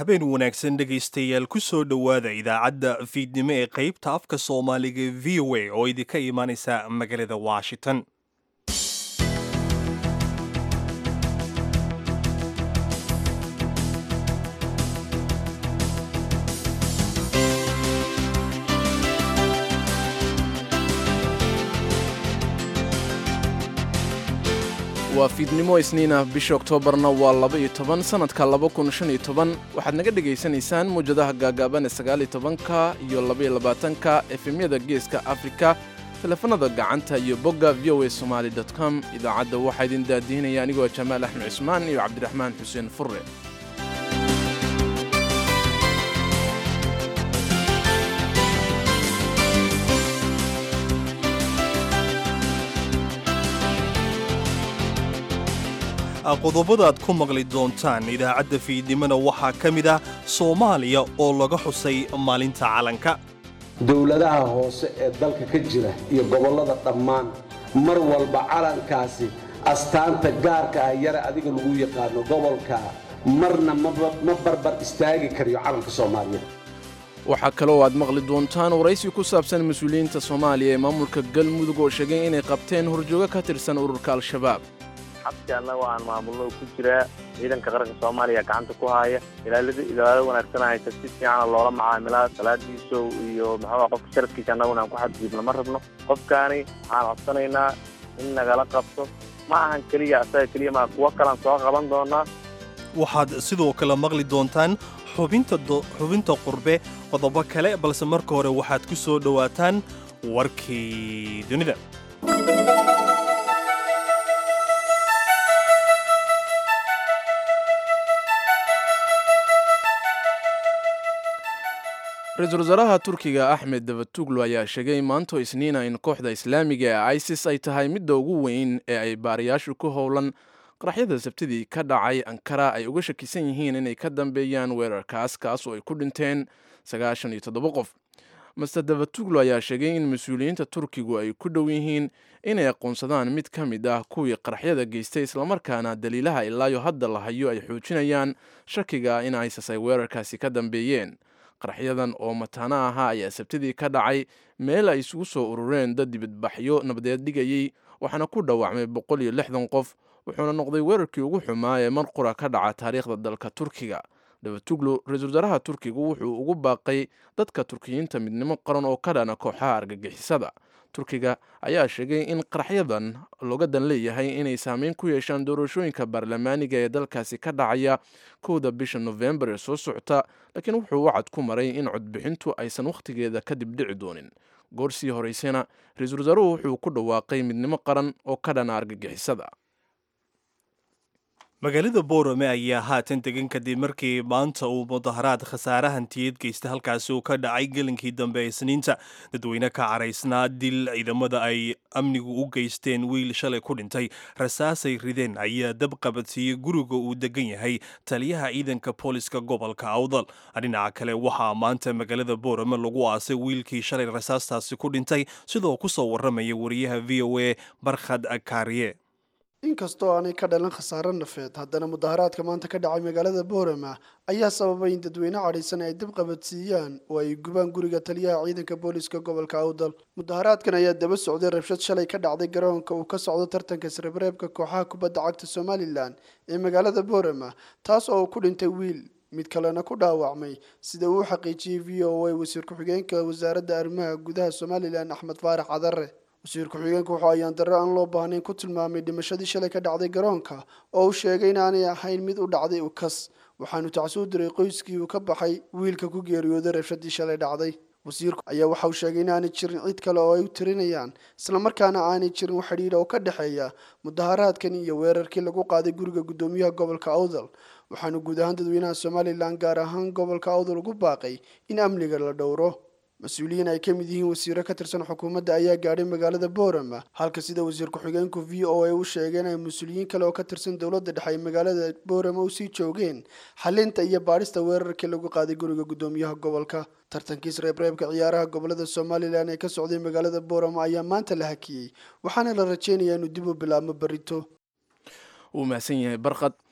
habeen wanaagsan dhegaystayaal ku soo dhowaada idaacadda fiidnimo ee qaybta afka soomaaliga v o a oo idinka imaanaysa magaalada washington waa fiidnimo isniinah bisha oktoobarna waa laba-iyo toban sannadka laba kun shan iyo toban waxaad naga dhegaysanaysaan mawjadaha gaagaaban ee sagaaliyo tobanka iyo labaiyo labaatanka efemyada geeska afrika teleefanada gacanta iyo bogga v o a somaali com idaacadda waxaa idin daadihinaya anigoo jamaal axmed cismaan iyo cabdiraxmaan xuseen furre qodobada aad ku maqli doontaan idaacadda fiidnimona waxaa ka mid ah soomaaliya oo laga xusay maalinta calanka dowladaha hoose ee dalka ka jira iyo gobollada dhammaan mar walba calankaasi astaanta gaarka ah yare adiga lagu yaqaano gobolkaa marna ma barbar istaagi karayo calanka soomaaliyeed waxaa kaloo aad maqli doontaan waraysi ku saabsan mas-uuliyiinta soomaaliya ee maamulka galmudug oo sheegay inay qabteen horjoogo ka tirsan ururka al-shabaab xabsi annaga aan maamulno ku jiraa ciidanka qaranka soomaaliya gacanta ku haaya ilaalada ilaalo wanaagsan haysa si fiicana loola macaamilaa salaadiiso iyo maxaa qofka sharafkiisa annaguna aan ku xadgudubno ma rabno qofkaani waxaan codsanaynaa in nagala qabto ma ahan keliya asaga keliya maa kuwo kalaan soo qaban doonaa waxaad sidoo kale maqli doontaan xubinta qurbe qodobo kale balse marka hore waxaad ku soo dhowaataan warkii dunida ra-iisul wasaaraha turkiga axmed davatuglu ayaa sheegay maanto isniina in kooxda islaamiga ee isis ay tahay midda ugu weyn ee ay baarayaashu ku howlan qaraxyada sabtidii ka dhacay ankara ay uga shakisan yihiin inay ka dambeeyaan weerarkaas kaas oo ay ku dhinteen sagaashan iyo toddoba qof master davatuglu ayaa sheegay in mas-uuliyiinta turkigu ay ku dhow yihiin inay aqoonsadaan mid ka mid ah kuwii qaraxyada geystay islamarkaana daliilaha ilaayo hadda la hayo ay xoojinayaan shakiga in isis ay weerarkaasi ka dambeeyeen qaraxyadan oo mataano ahaa ayaa sabtidii ka dhacay meel ay isugu soo urureen dad dibadbaxyo nabadeed dhigayey waxaana ku dhaawacmay boqol iyo lixdan qof wuxuuna noqday weerarkii ugu xumaa ee mar qura ka dhaca taariikhda dalka turkiga davatuglu ra-iisul wasaaraha turkigu wuxuu ugu baaqay dadka turkiyiinta midnimo qaran oo ka dhana kooxaha argagixisada turkiga ayaa sheegay in qaraxyadan looga dan leeyahay inay saameyn ku yeeshaan doorashooyinka baarlamaaniga ee dalkaasi ka dhacaya kowda bisha nofembar ee soo socota laakiin wuxuu wacad ku maray in codbixintu aysan wakhtigeeda kadib dhici doonin goor sii horeysana ra-iisul wasaaruhu wuxuu ku dhawaaqay midnimo qaran oo ka dhana argagixisada magaalada boorame ayaa haatan degan kadib markii maanta uu mudaharaad khasaare hantiyeed geysta halkaasi uu ka dhacay gelinkii dambe ee isniinta dadweyne ka caraysnaa dil ciidamada ay amnigu u geysteen wiil shalay ku dhintay rasaasay rideen ayaa dab qabadsiiyey guriga uu degan yahay taliyaha ciidanka booliska gobolka awdal dhinaca kale waxaa maanta magaalada boorame lagu aasay wiilkii shalay rasaastaasi ku dhintay sidoo ku soo warramaya wariyaha v o a barkhad kaariye inkastoo aanay ka dhalan khasaaro nafeed haddana mudaharaadka maanta ka dhacay magaalada boorama ayaa sababay in dadweyne cadhaysan ay dib qabadsiiyaan oo ay gubaan guriga taliyaha ciidanka booliska gobolka awdal mudaharaadkan ayaa daba socday rabshad shalay ka dhacday garoonka uu ka socdo tartanka isreebreebka kooxaha kubadda cagta somalilan ee magaalada boorama taas oo uu ku dhintay wiil mid kalena ku dhaawacmay sida uu xaqiijiyey v o a wasiir ku-xigeenka wasaaradda arrimaha gudaha somalilan axmed faarax cadare wasiir ku-xigeenka wuxuu ayaan darre aan loo baahnayn ku tilmaamay dhimashadii shalay ka dhacday garoonka oo uu sheegay inaanay ahayn mid u dhacday ukas waxaanu tacsuu diray qoyskii uu ka baxay wiilka ku geeriyooday rabshadii shalay dhacday wasiirku ayaa waxa uu sheegay inaanay jirin cid kale oo ay u tirinayaan islamarkaana aanay jirin wax xidhiidha oo ka dhexeeya mudaharaadkan iyo weerarkii lagu qaaday guriga guddoomiyaha gobolka awdal waxaanu guud ahaan dadweynaha somalilan gaar ahaan gobolka awdal ugu baaqay in amniga la dhowro mas-uuliyiin ay ka mid yihiin wasiiro ka tirsan xukuumadda ayaa gaadhay magaalada boorama halka sida wasiir ku-xigeenku v o a u sheegeen ay mas-uuliyiin kale oo ka tirsan dowladda dhexe ay magaalada boorama usii joogeen xalinta iyo baadhista weerarkii lagu qaaday guriga guddoomiyaha gobolka tartankiis reebreebka ciyaaraha gobolada somalilan ee ka socday magaalada boorama ayaa maanta la hakiyey waxaana la rajeynayaa inuu dib u bilaabmo berito wuu mahadsan yahay barqad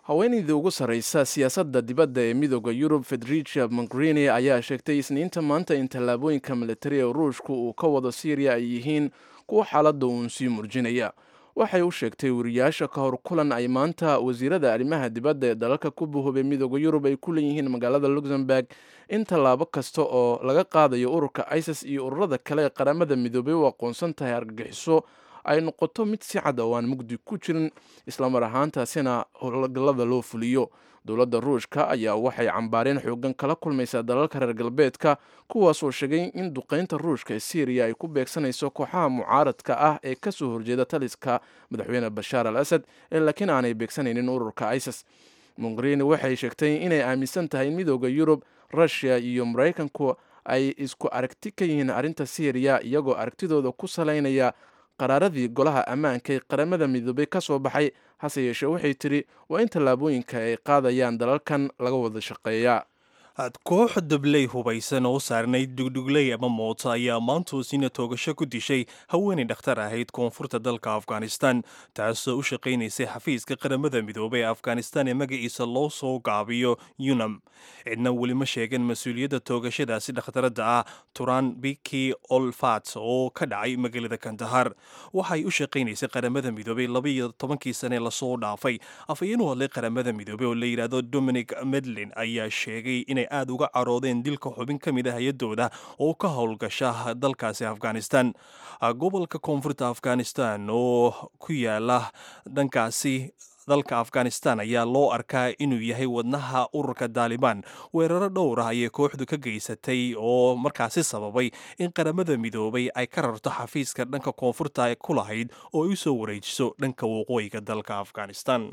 haweeneydii ugu sarreysa siyaasadda dibadda ee midooda yurub federicia mogherini ayaa sheegtay isniinta maanta in tallaabooyinka militari ee ruushku uu ka wado syriya ay yihiin kuwa xaaladda uun sii murjinaya waxay u sheegtay wariyaasha ka hor kulan ay maanta wasiirada arrimaha dibadda ee dalalka ku buhubay midooda yurub ay ku leeyihiin magaalada luxemburg in tallaabo kasta oo laga qaadayo ururka isis iyo ururada kale ee qaramada midoobay u aqoonsan tahay argagixiso ay noqoto mid si cad oo aan mugdi ku jirin islamar ahaantaasina howlgallada loo fuliyo dowladda ruushka ayaa waxay cambaareen xoogan kala kulmaysaa dalalka reer galbeedka kuwaasoo sheegay in duqeynta ruushka ee syriya ay ku beegsanayso kooxaha mucaaradka ah ee kasoo horjeeda taliska madaxweyne bashaar al asad ee laakiin aanay beegsanaynin ururka isis mogherini waxay sheegtay inay aaminsan tahay in midooda yurub rushia iyo maraykanku ay isku aragti ka yihiin arrinta syriya iyagoo aragtidooda ku salaynaya qaraaradii golaha ammaanka ee qaramada midoobay ka soo baxay hase yeeshee waxay tidhi waa in tallaabooyinka ay qaadayaan dalalkan laga wada shaqeeyaa koox dabley hubaysan oo saarnayd dhugdhugley ama mooto ayaa maantoosina toogasho ku dishay haweenay dhakhtar ahayd koonfurta dalka afghanistan taasoo u shaqaynaysay xafiiska qaramada midoobay ee afghanistan ee magaciisa loo soo gaabiyo yunam cidna weli ma sheegan mas-uuliyadda toogashadaasi dhakhtaradda ah turan biki olfat oo ka dhacay magaalada kandahar waxay u shaqaynaysay qaramada midoobay labaiyo tobankii sane lasoo dhaafay afhayeen u hadlay qaramada midoobey oo la yidhaahdo dominic medlin ayaa sheegay inay aad uga caroodeen dilka xubin ka mid ah hay-adooda oo ka howlgasha dalkaasi afghanistan gobolka koonfurta afghanistan oo ku yaala dhankaasi dalka afghanistan ayaa loo arkaa inuu yahay wadnaha ururka daalibaan weeraro dhowr ah ayay kooxdu ka geysatay oo markaasi sababay in qaramada midoobay ay ka rarto xafiiska dhanka koonfurta ku lahayd oo ay u soo wareejiso dhanka waqooyiga dalka afghanistan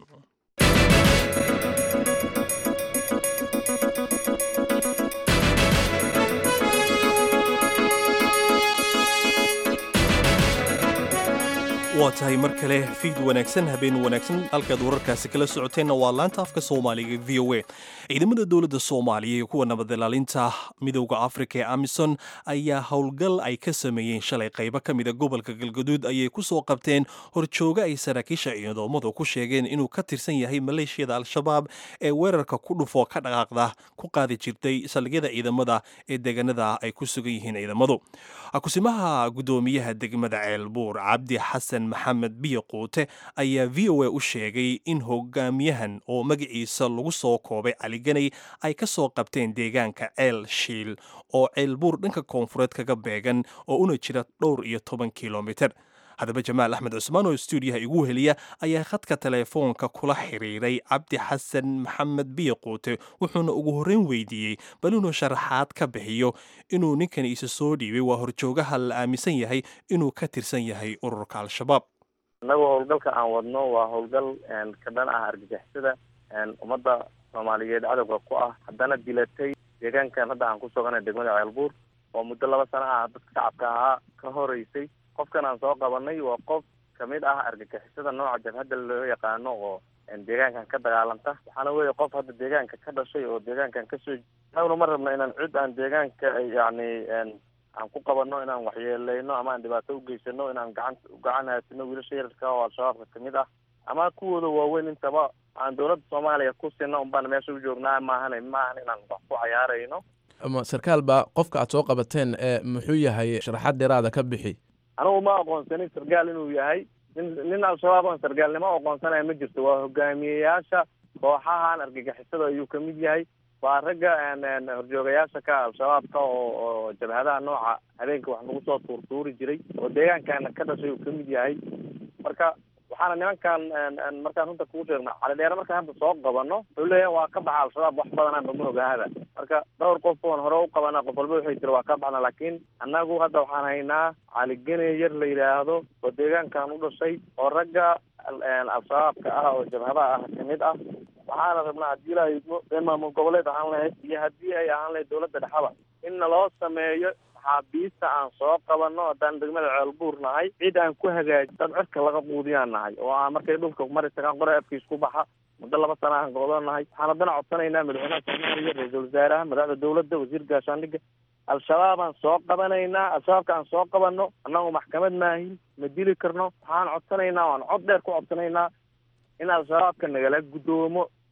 waa tahay mar kale fiid wanaagsan habeen wanaagsan halkaad wararkaasi kala socoteenna waa laanta afka soomaaliga v o a ciidamada dowladda soomaaliya iyo kuwa nabadilaalinta midowda afrika ee amison ayaa howlgal ay ka sameeyeen shalay qaybo ka mida gobolka galgaduud ayay ku soo qabteen horjooga ay saraakiisha ciidamadu ku sheegeen inuu ka tirsan yahay maleeshiyada al-shabaab ee weerarka ku dhufoo ka dhaqaaqda ku qaadi jirtay saldhigyada ciidamada ee deegaanada ay ku sugan yihiin ciidamadu kusimaha gudoomiyaha degmada ceelbuur cabdi xasan maxamed biyo quute ayaa v o a u sheegay in hogaamiyahan oo magaciisa lagu soo koobay caliganay ay ka soo qabteen deegaanka ceel shiil oo ceelbuur dhanka koonfureed kaga beegan oo una jira dhowr iyo toban kilomiter haddaba jamaal axmed cusmaan oo stuudiyaha igu heliya ayaa khadka teleefoonka kula xiriiray cabdi xasan maxamed biyo quute wuxuuna ugu horreyn weydiiyey bal inuu sharaxaad ka bixiyo inuu ninkan isa soo dhiibay waa horjoogaha la aaminsan yahay inuu ka tirsan yahay ururka al-shabaab innagu howlgalka aan wadno waa howlgal ka dhan ah argagixisada ummadda soomaaliyeed cadowga ku ah haddana dilatay deegaankan hadda aan ku sugana degmada ceelbuur oo muddo laba sano ah dadka shacabka ahaa ka horeysay qofkan aan soo qabanay waa qof kamid ah argagixisada nooca jabhadda loo yaqaano oo deegaankan ka dagaalanta waxaana weeye qof hadda deegaanka ka dhashay oo deegaankan kasoo anaguna ma rabno inaan cid aan deegaanka yacni aan ku qabanno inaan waxyeeleyno ama aan dhibaato ugeysano inaan gacan gacan haasino wiilasha yararka oo al-shabaabka kamid ah ama kuwooda waaweyn intaba aan dowladda soomaaliya ku sino unbaan meesha u joognaa maahan maahan inaan wax ku cayaarayno ama sarkaal baa qofka aad soo qabateen ee muxuu yahay sharaxaad dheeraada ka bixi anigu ma aqoonsanin sargaal inuu yahay nin nin al-shabaab oon sargaalnimo aqoonsanaya ma jirto waa hogaamiyeyaasha kooxahan argagixisada ayuu kamid yahay waa ragga horjoogayaasha ka al-shabaabka oo oo jabhadaha nooca habeenka wax nagu soo tuurtuuri jiray oo deegaankaana ka dhashay uu kamid yahay marka waxaana nimankan markaan runta kuu sheegno calidheere markaan hadda soo qabano wuxuu leeyahay waa ka baxa al-shabaab wax badanaan bama ogaahada marka dhowr qof oon hore u qabana qof walba waxay tiri waa ka baxna laakiin annagu hadda waxaan haynaa caligene yar la yidhaahdo oo deegaankan u dhashay oo ragga al-shabaabka ah oo jabhadaha ah kamid ah waxaana rabnaa haddii ilaahay ee maamul goboleed ahaan lahayd iyo haddii ay ahaan lahayd dowladda dhexaba in naloo sameeyo maxaabiista aan soo qabano haddaan degmada ceelbuur nahay cid aan ku hagaaji dad cirka laga quudiyaan nahay oo aan markay dhulka mari tagaan qore afkiis ku baxa muddo laba sana aan go'doon nahay waxaan haddana codsanaynaa madaxweynaha soomaaliya ra-iisul wasaaraha madaxda dowladda wasiir gaashaandhigga al-shabaab aan soo qabanaynaa al-shabaabka aan soo qabano annagu maxkamad maahin ma dili karno waxaan codsanaynaa waan cod dheer ku codsanaynaa in al-shabaabka nagala guddoomo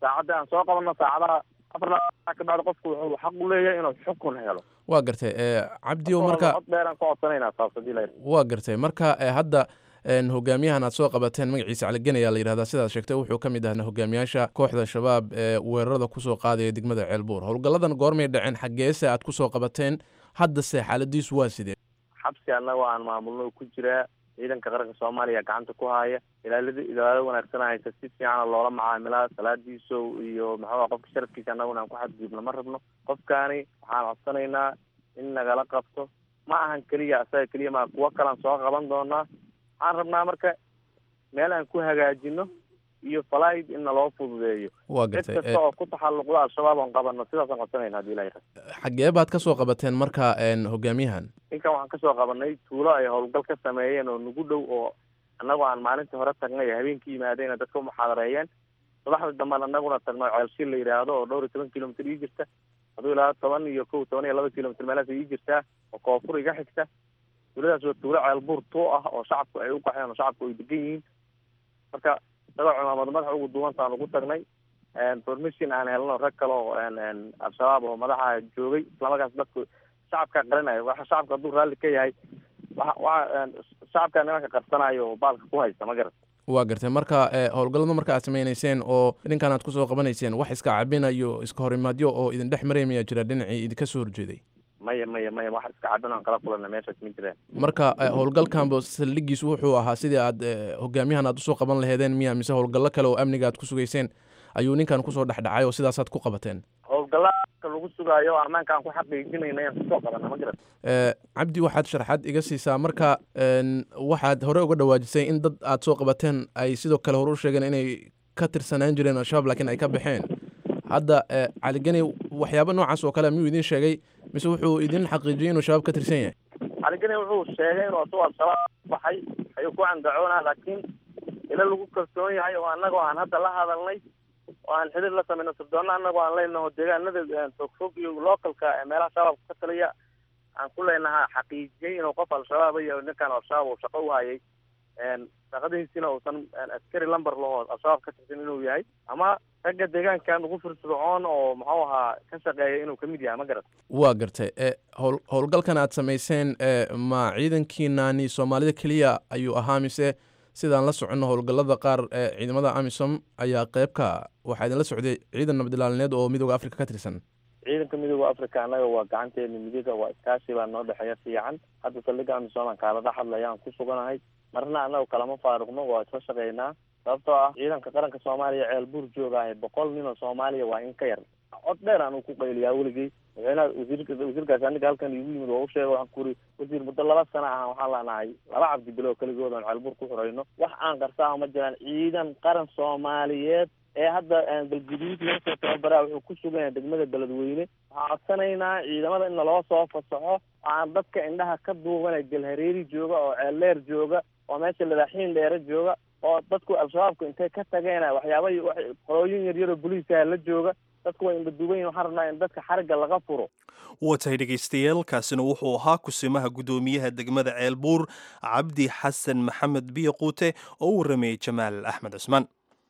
saacadda aan soo qabanno saacadaha afar laaa ka bacdi qofku wuxuu xaq u leeyahay inuu xukun helo waa gartay cabdi o marka cod dheeraan ka codsanaynaa saas hadii la waa gartay marka hadda hogaamiyahan aad soo qabateen magaciisa caligen ayaa la yidhahdaa sidaad sheegtay wuxuu ka mid ahna hogaamiyaasha kooxda shabaab ee weerarada kusoo qaadaya degmada ceelbuur howlgalladan goormay dhaceen xaggeese aad kusoo qabateen haddase xaaladiisu waa sidee xabsi annaga aan maamulno ku jiraa ciidanka qaranka soomaaliya gacanta ku haya ilaalada ilaalo wanaagsan haysa si fiicana loola macaamilaa salaadiiso iyo maxaa qofka sharafkiisa annaguna aan ku xadgudubno ma rabno qofkaani waxaan codsanaynaa in nagala qabto ma ahan keliya asaga keliya ma kuwo kalaan soo qaban doonaa waxaan rabnaa marka meel aan ku hagaajino iyo falaid in naloo fududeeyo waa cid gartay kasta oo ku taxalluqda al-shabaab oon qabano sidaasaan codsanayna hadii ilahay xaggee baad ka soo qabateen marka hogaamiyahan ninkan waxaan kasoo qabanay tuulo ay howlgal ka sameeyeen oo nagu dhow oo annagoo aan maalintii hore tagnay ee habeenkii yimaadeen dadka umuxaadareeyeen subaxda dambean annaguna tagno ceelshil la yidhaahdo oo dhowr iyo toban kilomitr ii jirta haduu ilaa toban iyo kow toban iyo laba kilomitr meelaas ii jirtaa oo koonfur iga xigta tuuladaas waa tuulo ceelbuur tuu ah oo shacabku ay u qaxeen oo shacabku ay degan yihiin marka isagoo cumaamad madaxa ugu duwantaan ugu tagnay permission aan helno rag kale oo al-shabaab oo madaxa joogay islamarkaas dadku shacabka qarinayo waxa shacabka hadduu raalli ka yahay waxa waxa shacabka nimanka qarsanayo oo baalka ku haysta ma garat waa gartay marka howlgallada marka aad sameynayseen oo dhinkan aad kusoo qabanayseen wax iska cabinayo iska horimaadyo oo idin dhex maray mayaa jira dhinacii idinka soo horjeeday maya maya maya wax iska cabin aan kala kulana meeshaas ma jiraan marka howlgalkanba saldhigiisu wuxuu ahaa sidii aad hogaamiyahan aad usoo qaban laheedeen miya mise howlgallo kale oo amniga aad ku sugayseen ayuu ninkan kusoo dhexdhacay oo sidaasaad ku qabateen howlgallaka lagu sugaayo ammaanka aan ku xaqiijinayna aan kusoo qabana ma garat cabdi waxaad sharxaad iga siisaa marka waxaad hore uga dhawaajisay in dad aad soo qabateen ay sidoo kale hore u sheegeen inay ka tirsanaan jireen al-shabaab laakiin ay ka baxeen hadda caligeni waxyaaba noocaas oo kale miyuu idin sheegay mise wuxuu idin xaqiijiyey inuu shabaab ka tirsan yahay caligeni wuxuu sheegay inuu asagoo al-shabaab baxay ayuu ku candacoonaa laakiin ila lagu kalsoon yahay oo annagoo aan hadda la hadalnay oo aan xidhiir la samayno sirdoonna annagoo aan leynaho deegaanada fogfog iyo localka ee meelaha shabaabka ka taliya aan ku leynaha xaqiijiyey inuu qof al-shabaab iyo ninkan al-shabaab uu shaqo u hayay shaqadiisina uusan askari lamber laho al-shabaab ka tirsan inuu yahay ama ragga deegaankan ugu firfircoon oo muxuu ahaa ka shaqeeya inuu kamid yahay ma garat waa gartay howl howlgalkan aad samayseen ma ciidankiinani soomaalida keliya ayuu ahaa mise sidaan la soconno howlgallada qaar ee ciidamada amisom ayaa qeybka waxaa idinla socday ciidan nabadilaalineed oo midooda africa ka tirsan ciidanka midooda africa annaga waa gacanteena midiga waa iskaashi baa noo dhexeeya fiican hadda saldhiga amisom aan kaala dhex hadlaya aan ku suganahay marna annaga kalama faaruqno waa isla shaqeynaa sababtoo ah ciidanka qaranka soomaaliya ceel buur joogaahay boqol nin oo soomaaliya waa in ka yar cod dheer aan ku qayliyaa weligay madaxweynaha wasiirka wasiirkaasi aniga halkan igu yimid waa u sheega waxaan ku uri wasiir muddo laba sana ah waxaan leenahay laba cabdi bilo keligood aan ceelbuur ku xurayno wax aan qarsaaho ma jiraan ciidan qaran soomaaliyeed ee hadda galguduud laga soo tababaraa wuxuu ku sugan yahay degmada beledweyne waxaan codsanaynaa ciidamada in naloo soo fasaxo aan dadka indhaha ka duubanay galhareeri jooga oo ceelleer jooga oo meesha ladaaxiin dheere jooga oo dadku al-shabaabku intay ka tageen waxyaaba qolooyin yaryaroo boliiskaha la jooga dadku way indhaduubayin waxaan rabnaa in dadka xarigga laga furo waa tahay dhegaystayaal kaasina wuxuu ahaa kusimaha guddoomiyaha degmada ceelbuur cabdi xasan maxamed biyo quute oo u warramayey jamaal axmed cusmaan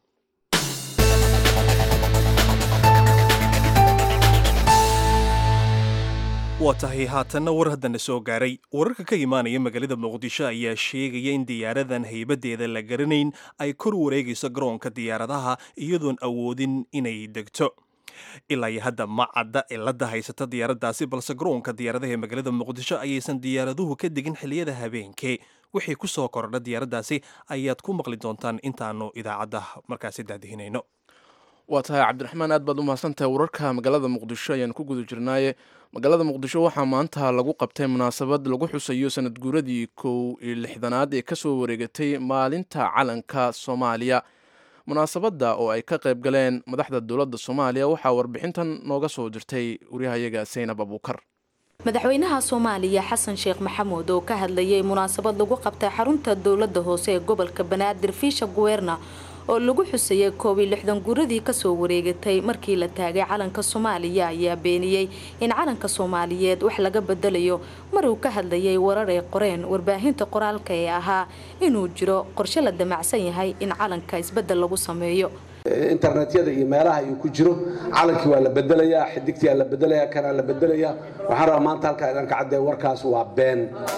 waa tahay haatanna war haddana soo gaaray wararka ka imaanaya magaalada muqdisho ayaa sheegaya in diyaaradan haybadeeda la garanayn ay kor wareegayso garoonka diyaaradaha iyadoon awoodin inay degto ilaa iyo hadda ma cadda cilada haysata diyaaradaasi balse garoonka diyaaradaha ee magaalada muqdisho ayaysan diyaaraduhu ka degin xilliyada habeenkee wixii ku soo kordha diyaaradaasi ayaad ku maqli doontaan intaanu idaacadda markaasi daadihinayno waa tahay cabdiraxmaan aad baad u mahadsantahay wararka magaalada muqdisho ayaan ku guda jirnaaye magaalada muqdisho waxaa maanta lagu qabtay munaasabad lagu xusayo sanad guuradii kow iyo lixdanaad ee kasoo wareegatay maalinta calanka soomaaliya munaasabadda oo ay ka qayb galeen madaxda dowladda soomaaliya waxaa warbixintan nooga soo dirtay waryahayaga saynab abuukar madaxweynaha soomaaliya xasan sheekh maxamuud oo ka hadlayay munaasabad lagu qabtay xarunta dowladda hoose ee gobolka banaadir fiisha guweerna oo lagu xusayay koob iyo lixdan guuradii kasoo wareegatay markii la taagay calanka soomaaliya ayaa beeniyey in calanka soomaaliyeed wax laga bedelayo mar uu ka hadlayay warar ay qoreen warbaahinta qoraalka ee ahaa inuu jiro qorshe la damacsan yahay in calanka isbedel lagu sameeyo internetyada iyo meelaha uu ku jiro calankii waa la bedelayaa xidigtii la bedelayaa kanaa la bedelayaa waxaan rabaa maanta halkaa inaan ka caddeeyo warkaas waa been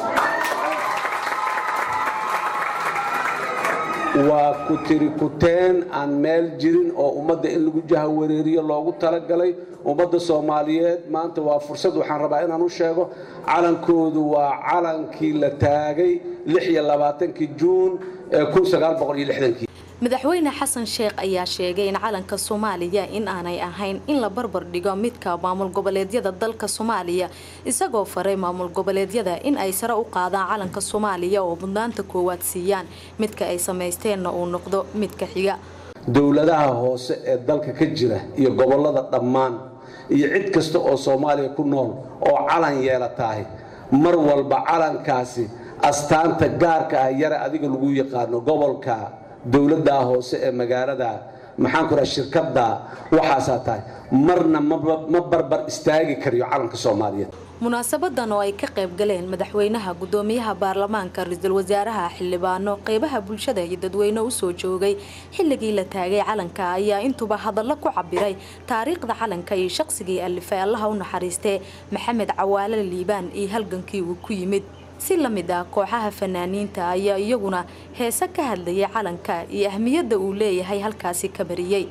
waa ku tiri kuteen aan meel jirin oo ummadda in lagu jahawareeriyo loogu talagalay ummadda soomaaliyeed maanta waa fursad waxaan rabaa inaan u sheego calankoodu waa calankii la taagay kii juun ee madaxweyne xasan sheekh ayaa sheegay in calanka soomaaliya in aanay ahayn in la barbar dhigo midka maamul goboleedyada dalka soomaaliya isagoo faray maamul goboleedyada in ay sare u qaadaan calanka soomaaliya oo mudnaanta koowaad siiyaan midka ay samaysteenna uu noqdo midka xiga dowladaha hoose ee dalka ka jira iyo gobolada dhammaan iyo cid kasta oo soomaaliya ku nool oo calan yeelatahay mar walba calankaasi astaanta gaarka ah yare adiga lagu yaqaano gobolka dowladdaa hoose ee magaalada maxaan ku raha shirkadda waxaasaa tahay marna ma barbar istaagi kariyo calanka soomaaliyeed munaasabadan oo ay ka qayb galeen madaxweynaha gudoomiyaha baarlamaanka ra-iisul wasaaraha xildhibaano qeybaha bulshada iyo dadweyne usoo joogay xilligii la taagay calanka ayaa intuba hadallo ku cabiray taariikhda calanka iyo shaqsigii alifay allaha u naxariistee maxamed cawaale liibaan iyo halgankii uu ku yimid si la mid ah kooxaha fanaaniinta ayaa iyaguna heese ka hadlayay calanka iyo ahmiyadda uu leeyahay halkaasi ka bariyey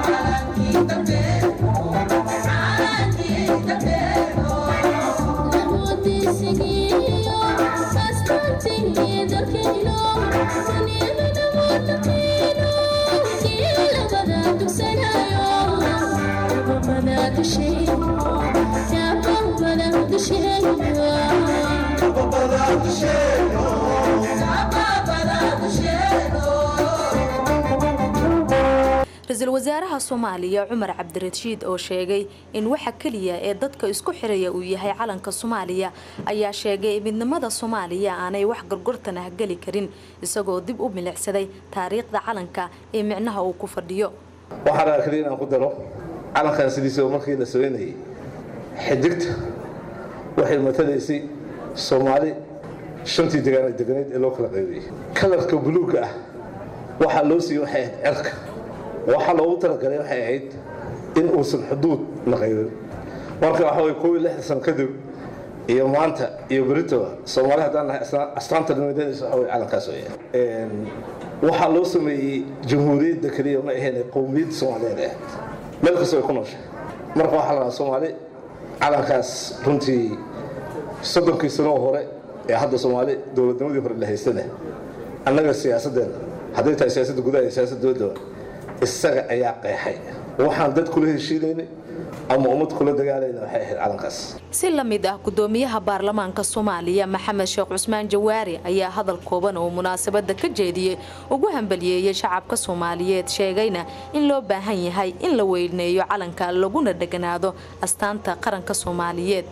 ra-iisul wasaaraha soomaaliya cumar cabdirashiid oo sheegay in waxa keliya ee dadka isku xiraya uu yahay calanka soomaaliya ayaa sheegay midnimada soomaaliya aanay wax gorgortan ah geli karin isagoo dib u milicsaday taariikhda calanka ee micnaha uu ku fadhiyo waxaan rabaa kaliya inaan ku daro calankan sidiisaba markii la sameynayay xidigta waxay matalaysay soomaali shantii degaana deganayd ee loo kala qaybiyey kalarka buluugga ah waxaa loo siiyey waxay ahayd cerka waxaa loogu talagalay waxay ahayd in uusan xuduud la qaybin marka waxa way koob iyo lixdan sano kadib iyo maanta iyo beritoba soomaali haddaan nahay astaanta nimadeedaysa waxa way calankaas weeyaan waxaa loo sameeyey jamhuuriyadda keliya ma ahayn qowmiyadda soomaaliyeed ahayd meel kastoo ay ku nooshay marka waxaa la dhahaa soomaali calankaas runtii soddonkii sanoo hore ee hadda soomaali dowladnimadii hore la haystana annaga siyaasaddeena hadday tahay siyaasadda gudaha iyo siyaasadda dowladda isaga ayaa qeexay waxaan dad kula heshiinaynay ama ummad kula dagaalayna waxay ahayd calankaas si la mid ah gudoomiyaha baarlamaanka soomaaliya maxamed sheekh cusmaan jawaari ayaa hadal kooban oo munaasabada ka jeediyey ugu hambaliyeeyay shacabka soomaaliyeed sheegayna in loo baahan yahay in la weyneeyo calanka laguna dheganaado astaanta qaranka soomaaliyeed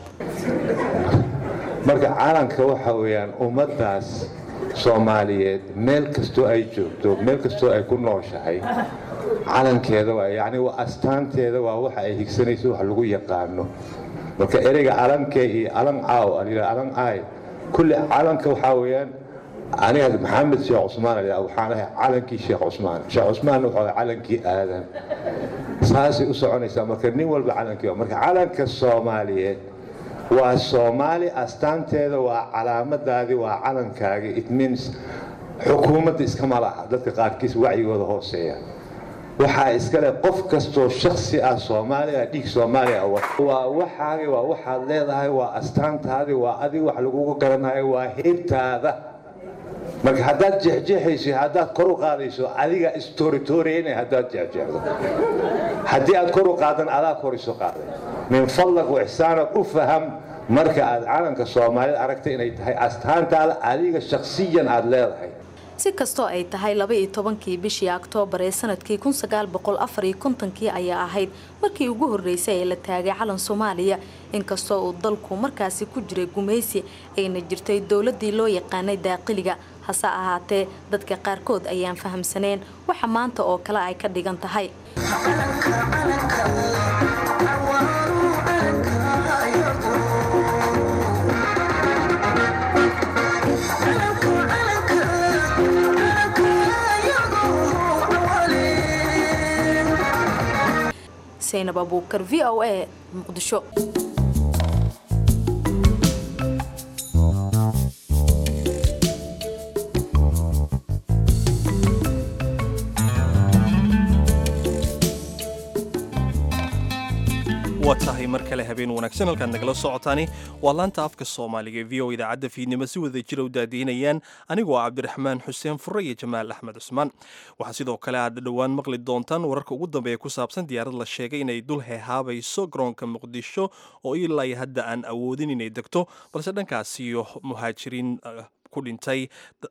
marka calanka waxa weyaan ummadaas soomaaliyeed meel kastoo ay joogto meel kastoo ay ku nooshahay calankeeda waa yani waa astaanteeda waa waxa ay higsanayso wax lagu yaqaano marka ereyga calankee iyo calan caaw calan aay kulli calanka waxaa weyaan aniga maxamed sheekh cusmaan waxaan ahay calankii sheekh cusmaan sheekh cusmaan wuxuu ahay calankii aadan saasay u soconaysaa marka nin walba calankii marka calanka soomaaliyeed waa soomaali astaanteeda waa calaamadaadii waa calankaagii it means xukuumadda iskama laha dadka qaarkiis wacyigooda hooseeya waxaa iskale qof kastoo shaksi ah soomaaliya dhiig soomaaliya waa waxaagi waa waxaad leedahay waa astaantaadii waa adig wax lagugu garanayo waa heybtaada marka haddaad jeexjeexayso haddaad kor u qaadayso adiga istoritoriyna haddaad jeexjeexdo haddii aad kor u qaadan adaa kor isu qaaday min fadlag wixsaanad u faham marka aad calanka soomaalida aragtay inay tahay astaantaada adiga shakhsiyan aad leedahay si kastoo ay tahay laba-iyo tobankii bishii oktoobar ee sanadkii kun sagaal boqol afar iyo kontonkii ayaa ahayd markii ugu horreysay ee la taagay calan soomaaliya inkastoo uu dalku markaasi ku jiray gumaysi ayna jirtay dowladii loo yaqaanay daaqiliga hase ahaatee dadka qaarkood ayaan fahamsaneen waxa maanta oo kale ay ka dhigan tahay saynab abuukar v o a muqdisho waa tahay mar kale habeen wanaagsan halkaad nagala socotaani waa laanta afka soomaaliga ee v o idaacadda fiidnimo si wada jira u daadiinayaan anigoo cabdiraxmaan xuseen fure iyo jamaal axmed cusmaan waxaa sidoo kale aad dhowaan maqli doontaan wararka ugu dambeeya ku saabsan diyaarad la sheegay inay dul heehaabayso garoonka muqdisho oo ilaa hadda aan awoodin inay degto balse dhankaasiyo muhaajiriin ku dhintay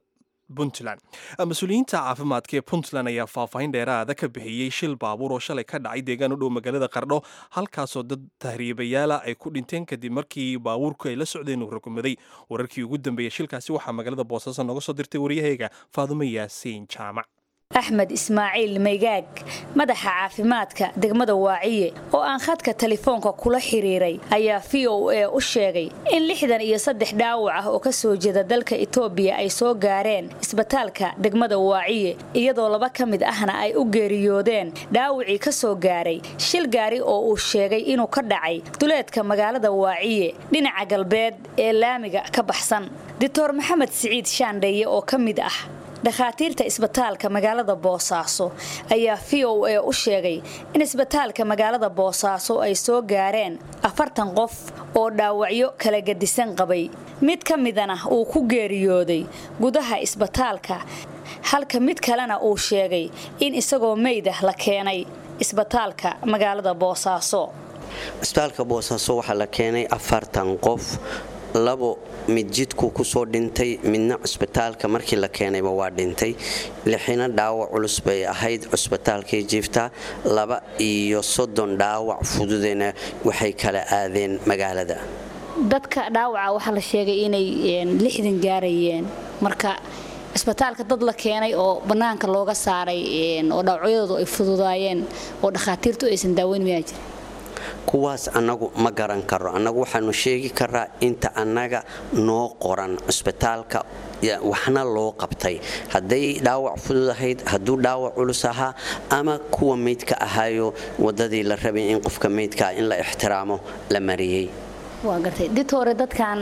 puntland mas-uuliyiinta caafimaadka ee puntland ayaa faahfaahin dheeraada ka bixiyey shil baabuur oo shalay ka dhacay deegaan u dhow magaalada qardho halkaasoo dad tahriibayaala ay ku dhinteen kadib markii baabuurku ay la socdeen uu rukumaday wararkii ugu dambeeyey shilkaasi waxaa magaalada boosaaso nooga soo dirtay waryahayga faadumo yaasiin jaamac axmed ismaaciil maygaag madaxa caafimaadka degmada waaciye oo aan khadka telefoonka kula xiriiray ayaa v o a u sheegay in lixdan iyo saddex dhaawac ah oo ka soo jeeda dalka itoobiya ay soo gaareen isbitaalka degmada waaciye iyadoo laba ka mid ahna ay u geeriyoodeen dhaawacii ka soo gaaray shil gaari oo uu sheegay inuu ka dhacay duleedka magaalada waaciye dhinaca galbeed ee laamiga ka baxsan doctor maxamed siciid shaandheeye oo ka mid ah dhakhaatiirta isbitaalka magaalada boosaaso ayaa v o a u sheegay in isbitaalka magaalada boosaaso ay soo gaareen afartan qof oo dhaawacyo kala gedisan qabay mid ka midana uu ku geeriyooday gudaha isbitaalka halka mid kalena uu sheegay in isagoo meydah la keenay isbitaalka magaalada boosaaso isbitaalka boosaaso waxaa la keenay afartan qof labo mid jidku kusoo dhintay midna cusbitaalka markii la keenayba waa dhintay lixina dhaawac culus bay ahayd cusbitaalkay jiiftaa laba iyo soddon dhaawac fududena waxay kala aadeen magaalada dadka dhaawaca waxaa la sheegay inay lixdan gaarayeen marka cisbitaalka dad la keenay oo bannaanka looga saaray oo dhaawacyadoodu ay fududaayeen oo dhakhaatiirtu aysan daaweyn mayaa jira kuwaas annagu ma garan karo annagu waxaanu sheegi karaa inta annaga noo qoran cusbitaalka waxna loo qabtay hadday dhaawac fudud ahayd hadduu dhaawac culus ahaa ama kuwa meydka ahaayo wadadii la rabay in qofka meydkaa in la ixtiraamo la mariyey waa gartay did hore dadkan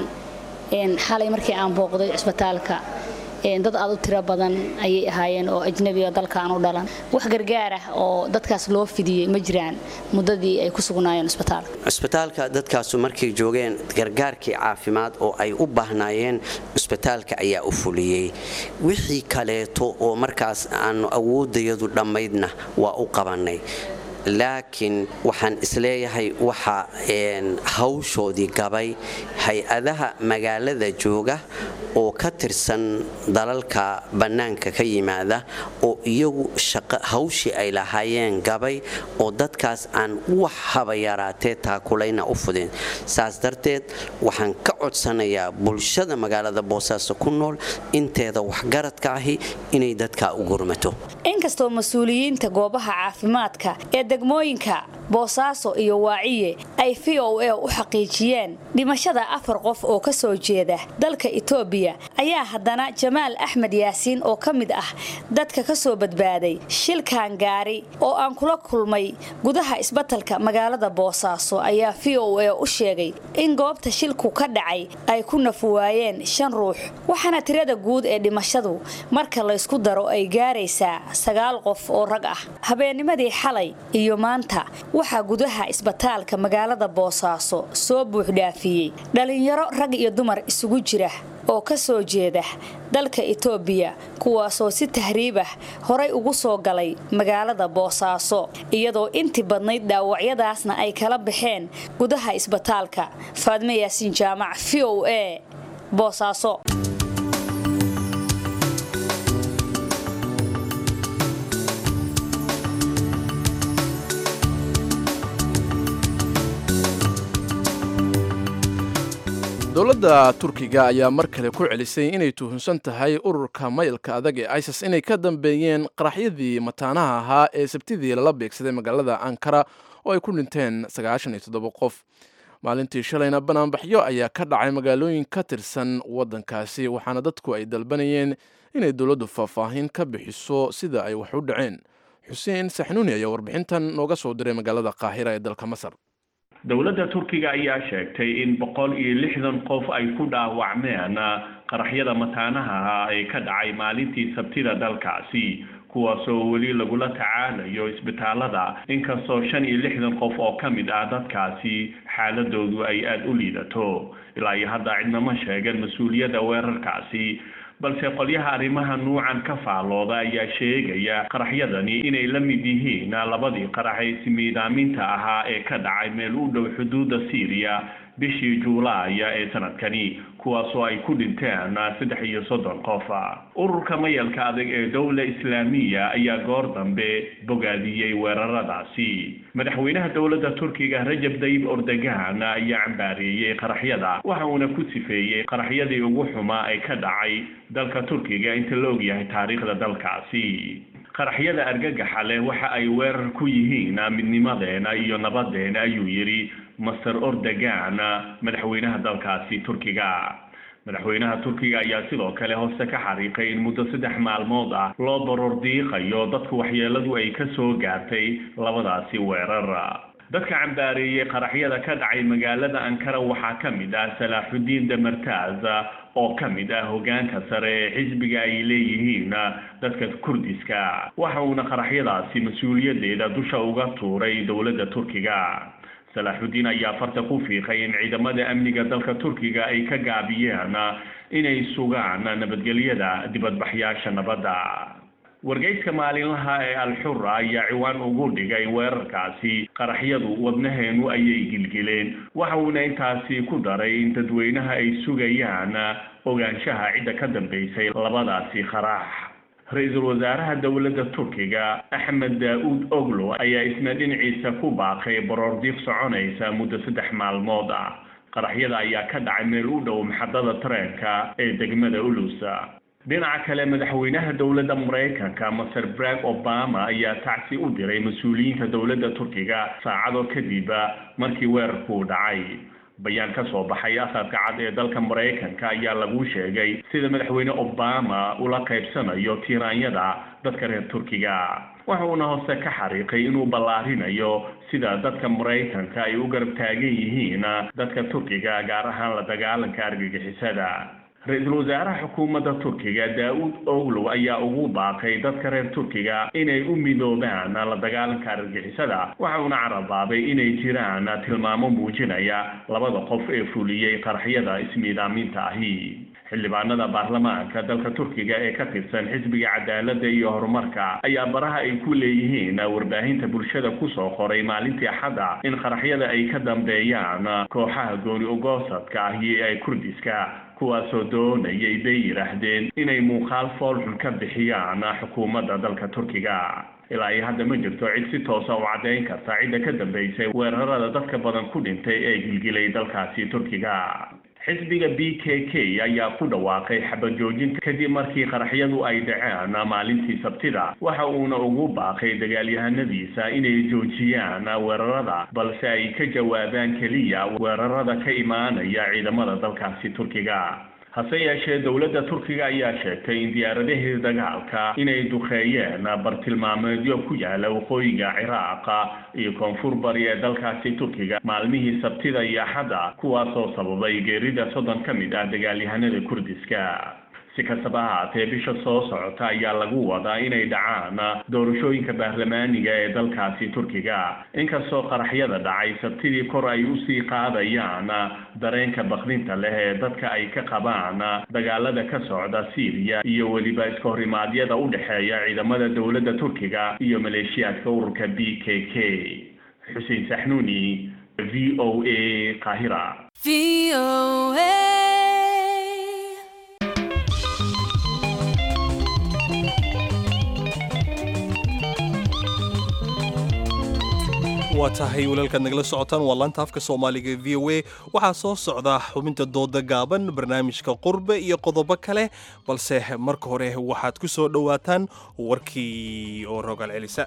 xalay markii aan booqday cusbitaalka dad aad u tiro badan ayay ahaayeen oo ajnabiga dalkaan u dhalan wax gargaar ah oo dadkaas loo fidiyey ma jiraan muddadii ay ku sugnaayeen cusbitaalka cusbitaalka dadkaasu markay joogeen gargaarkii caafimaad oo ay u baahnaayeen cusbitaalka ayaa u fuliyey wixii kaleeto oo markaas aanu awoodayadu dhammaydna waa u qabannay laakiin waxaan isleeyahay waxa hawshoodii gabay hay-adaha magaalada jooga oo ka tirsan dalalka bannaanka ka yimaada oo iyagu hawshii ay lahaayeen gabay oo dadkaas aan wax haba yaraatee taakulayna u fudin saas darteed waxaan ka codsanayaa bulshada magaalada boosaaso ku nool inteeda waxgaradka ahi inay dadkaa u gurmato inkastoo mas-uuliyiinta goobaha caafimaadka ee degmooyinka boosaaso iyo waaciye ay v o a u xaqiijiyeen dhimashada afar qof oo ka soo jeeda dalka itoobiya ayaa haddana jamaal axmed yaasiin oo ka mid ah dadka ka soo badbaaday shilkan gaari oo aan kula kulmay gudaha isbatalka magaalada boosaaso ayaa v o a u sheegay in goobta shilku ka dhacay ay ku nafuwaayeen shan ruux waxaana tirada guud ee dhimashadu marka laysku daro ay gaaraysaa sagaal qof oo rag ah habeennimadii xalay iyo maanta waxaa gudaha isbitaalka magaalada boosaaso soo buuxdhaafiyey dhallinyaro rag iyo dumar isugu jira oo ka soo jeeda dalka itoobiya kuwaasoo si tahriib ah horay ugu soo galay magaalada boosaaso iyadoo intii badnayd dhaawacyadaasna ay kala baxeen gudaha isbitaalka faadme yaasiin jaamac v o a boosaaso dowladda turkiga ayaa mar kale ku celisay inay tuhunsan tahay ururka mayalka adag ee isis inay ka dambeeyeen qaraxyadii mataanaha ahaa ee sabtidii lala beegsaday magaalada ankara oo ay ku dhinteen qof maalintii shalayna banaanbaxyo ayaa ka dhacay magaalooyin ka tirsan waddankaasi waxaana dadku ay dalbanayeen inay dowladdu faahfaahin ka bixiso sida ay wax u dhaceen xuseen saxnuuni ayaa warbixintan nooga soo diray magaalada qaahira ee dalka masar dowladda turkiga ayaa sheegtay in boqol iyo lixdan qof ay ku dhaawacmeen qaraxyada mataanaha ah ee ka dhacay maalintii sabtida dalkaasi kuwaasoo weli lagula tacaalayo isbitaalada inkastoo shan iyo lixdan qof oo ka mid ah dadkaasi xaaladoodu ay aada u liidato ilaa iyo hadda cidnama sheegan mas-uuliyadda weerarkaasi balse qolyaha arrimaha nuucan ka faallooda ayaa sheegaya qaraxyadani inay la mid yihiin labadii qarax ee ismiidaaminta ahaa ee ka dhacay meel u dhow xuduudda syriya bishii juulaaya ee sanadkani kuwaasoo ay ku dhinteen saddex iyo soddon qof ururka mayalka adag ee dowla islaamiya ayaa goor dambe bogaadiyey weeraradaasi madaxweynaha dowladda turkiga rajab dayib ordogan ayaa cambaareeyey qaraxyada waxa uuna ku sifeeyey qaraxyadii ugu xumaa ee ka dhacay dalka turkiga inta la ogyahay taariikhda dalkaasi qaraxyada argagaxa leh waxa ay weerar ku yihiin midnimadeena iyo nabadeena ayuu yidhi master ordogan madaxweynaha dalkaasi turkiga madaxweynaha turkiga ayaa sidoo kale hoose ka xariiqay in muddo saddex maalmood ah loo baroor diiqayo dadka waxyeeladu ay ka soo gaartay labadaasi weerar dadka cambaareeyey qaraxyada ka dhacay magaalada ankara waxaa ka mid ah salaaxudiin damartaaz oo ka mid ah hogaanka sare ee xisbiga ay leeyihiin dadka kurdiska waxa uuna qaraxyadaasi mas-uuliyadeeda dusha uga tuuray dowladda turkiga salaaxudiin ayaa farta ku fiiqay in ciidamada amniga dalka turkiga ay ka gaabiyeen inay sugaan nabadgelyada dibadbaxyaasha nabadda wargeyska maalinlaha ee alxura ayaa ciwaan ugu dhigay weerarkaasi qaraxyadu wadnaheenu ayay gilgileen waxa uuna intaasi ku daray in dadweynaha ay sugayaan ogaanshaha cidda ka dambeysay labadaasi qarax ra-iisul wasaaraha dowladda turkiga axmed daa-uud oglo ayaa isna dhinaciisa ku baaqay baroordiiq soconaysa muddo saddex maalmood ah qaraxyada ayaa ka dhacay meel u dhow maxadada tareenka ee degmada ulusa dhinaca kale madaxweynaha dowladda maraykanka maser brag obama ayaa tacsi u diray mas-uuliyiinta dowladda turkiga saacado kadib markii weerarkuu dhacay bayaan ka soo baxay asadka cad ee dalka maraykanka ayaa lagu sheegay sida madaxweyne obama ula qaybsanayo tiiraanyada dadka reer turkiga waxa uuna hoose ka xariiqay inuu ballaarinayo sida dadka maraykanka ay u garab taagan yihiin dadka turkiga gaar ahaan la dagaalanka argagixisada ra-iisul wasaaraha xukuumadda turkiga daa-uud oglow ayaa ugu baaqay dadka reer turkiga inay u midoobaan la dagaalanka argagixisada waxa uuna carabaabay inay jiraan tilmaamo muujinaya labada qof ee fuliyey qaraxyada ismiidaaminta ahi xildhibaanada baarlamaanka dalka turkiga ee ka tirsan xisbiga cadaaladda iyo horumarka ayaa baraha ay ku leeyihiin warbaahinta bulshada kusoo qoray maalintii axadda in qaraxyada ay ka dambeeyaan kooxaha gooni ogoosadka ahi ee kurdiska kuwaasoo doonayay bay yidhaahdeen inay muuqaal foolxun ka bixiyaan xukuumadda dalka turkiga ilaa iyo hadda ma jirto cid si toosa u caddayn karta cidda ka dambeysay weerarada dadka badan ku dhintay ee gilgilay dalkaasi turkiga xisbiga b k k ayaa ku dhawaaqay xabajoojinta kadib markii qaraxyadu ay dhaceen maalintii sabtida waxa uuna ugu baaqay dagaalyahanadiisa inay joojiyaan weerarada balse ay ka jawaabaan keliya weerarada ka imaanaya ciidamada dalkaasi turkiga hase yeeshee dowladda turkiga ayaa sheegtay in diyaaradaheeda dagaalka inay duqeeyeen bartilmaameedyo ku yaala waqooyiga ciraaqa iyo koonfur bari ee dalkaasi turkiga maalmihii sabtida iyo axadda kuwaasoo sababay geerida soddon ka mid ah dagaalyahanada kurdiska si kastaba ahaatee bisha soo socota ayaa lagu wadaa inay dhacaan doorashooyinka baarlamaaniga ee dalkaasi turkiga inkastoo qaraxyada dhacay sabtidii kor ay usii qaadayaan dareenka bakdinta leh ee dadka ay ka qabaan dagaalada ka socda syriya iyo weliba iska horimaadyada u dhexeeya ciidamada dowladda turkiga iyo maleeshiyaadka ururka b k k xuseen saxnuuni v o a qaahira waa tahay walaalkaad nagala socotaan waa laanta afka soomaaliga v o a waxaa soo socda xubinta dooda gaaban barnaamijka qurbe iyo qodobo kale balse marka hore waxaad ku soo dhowaataan warkii oo rogaal celisa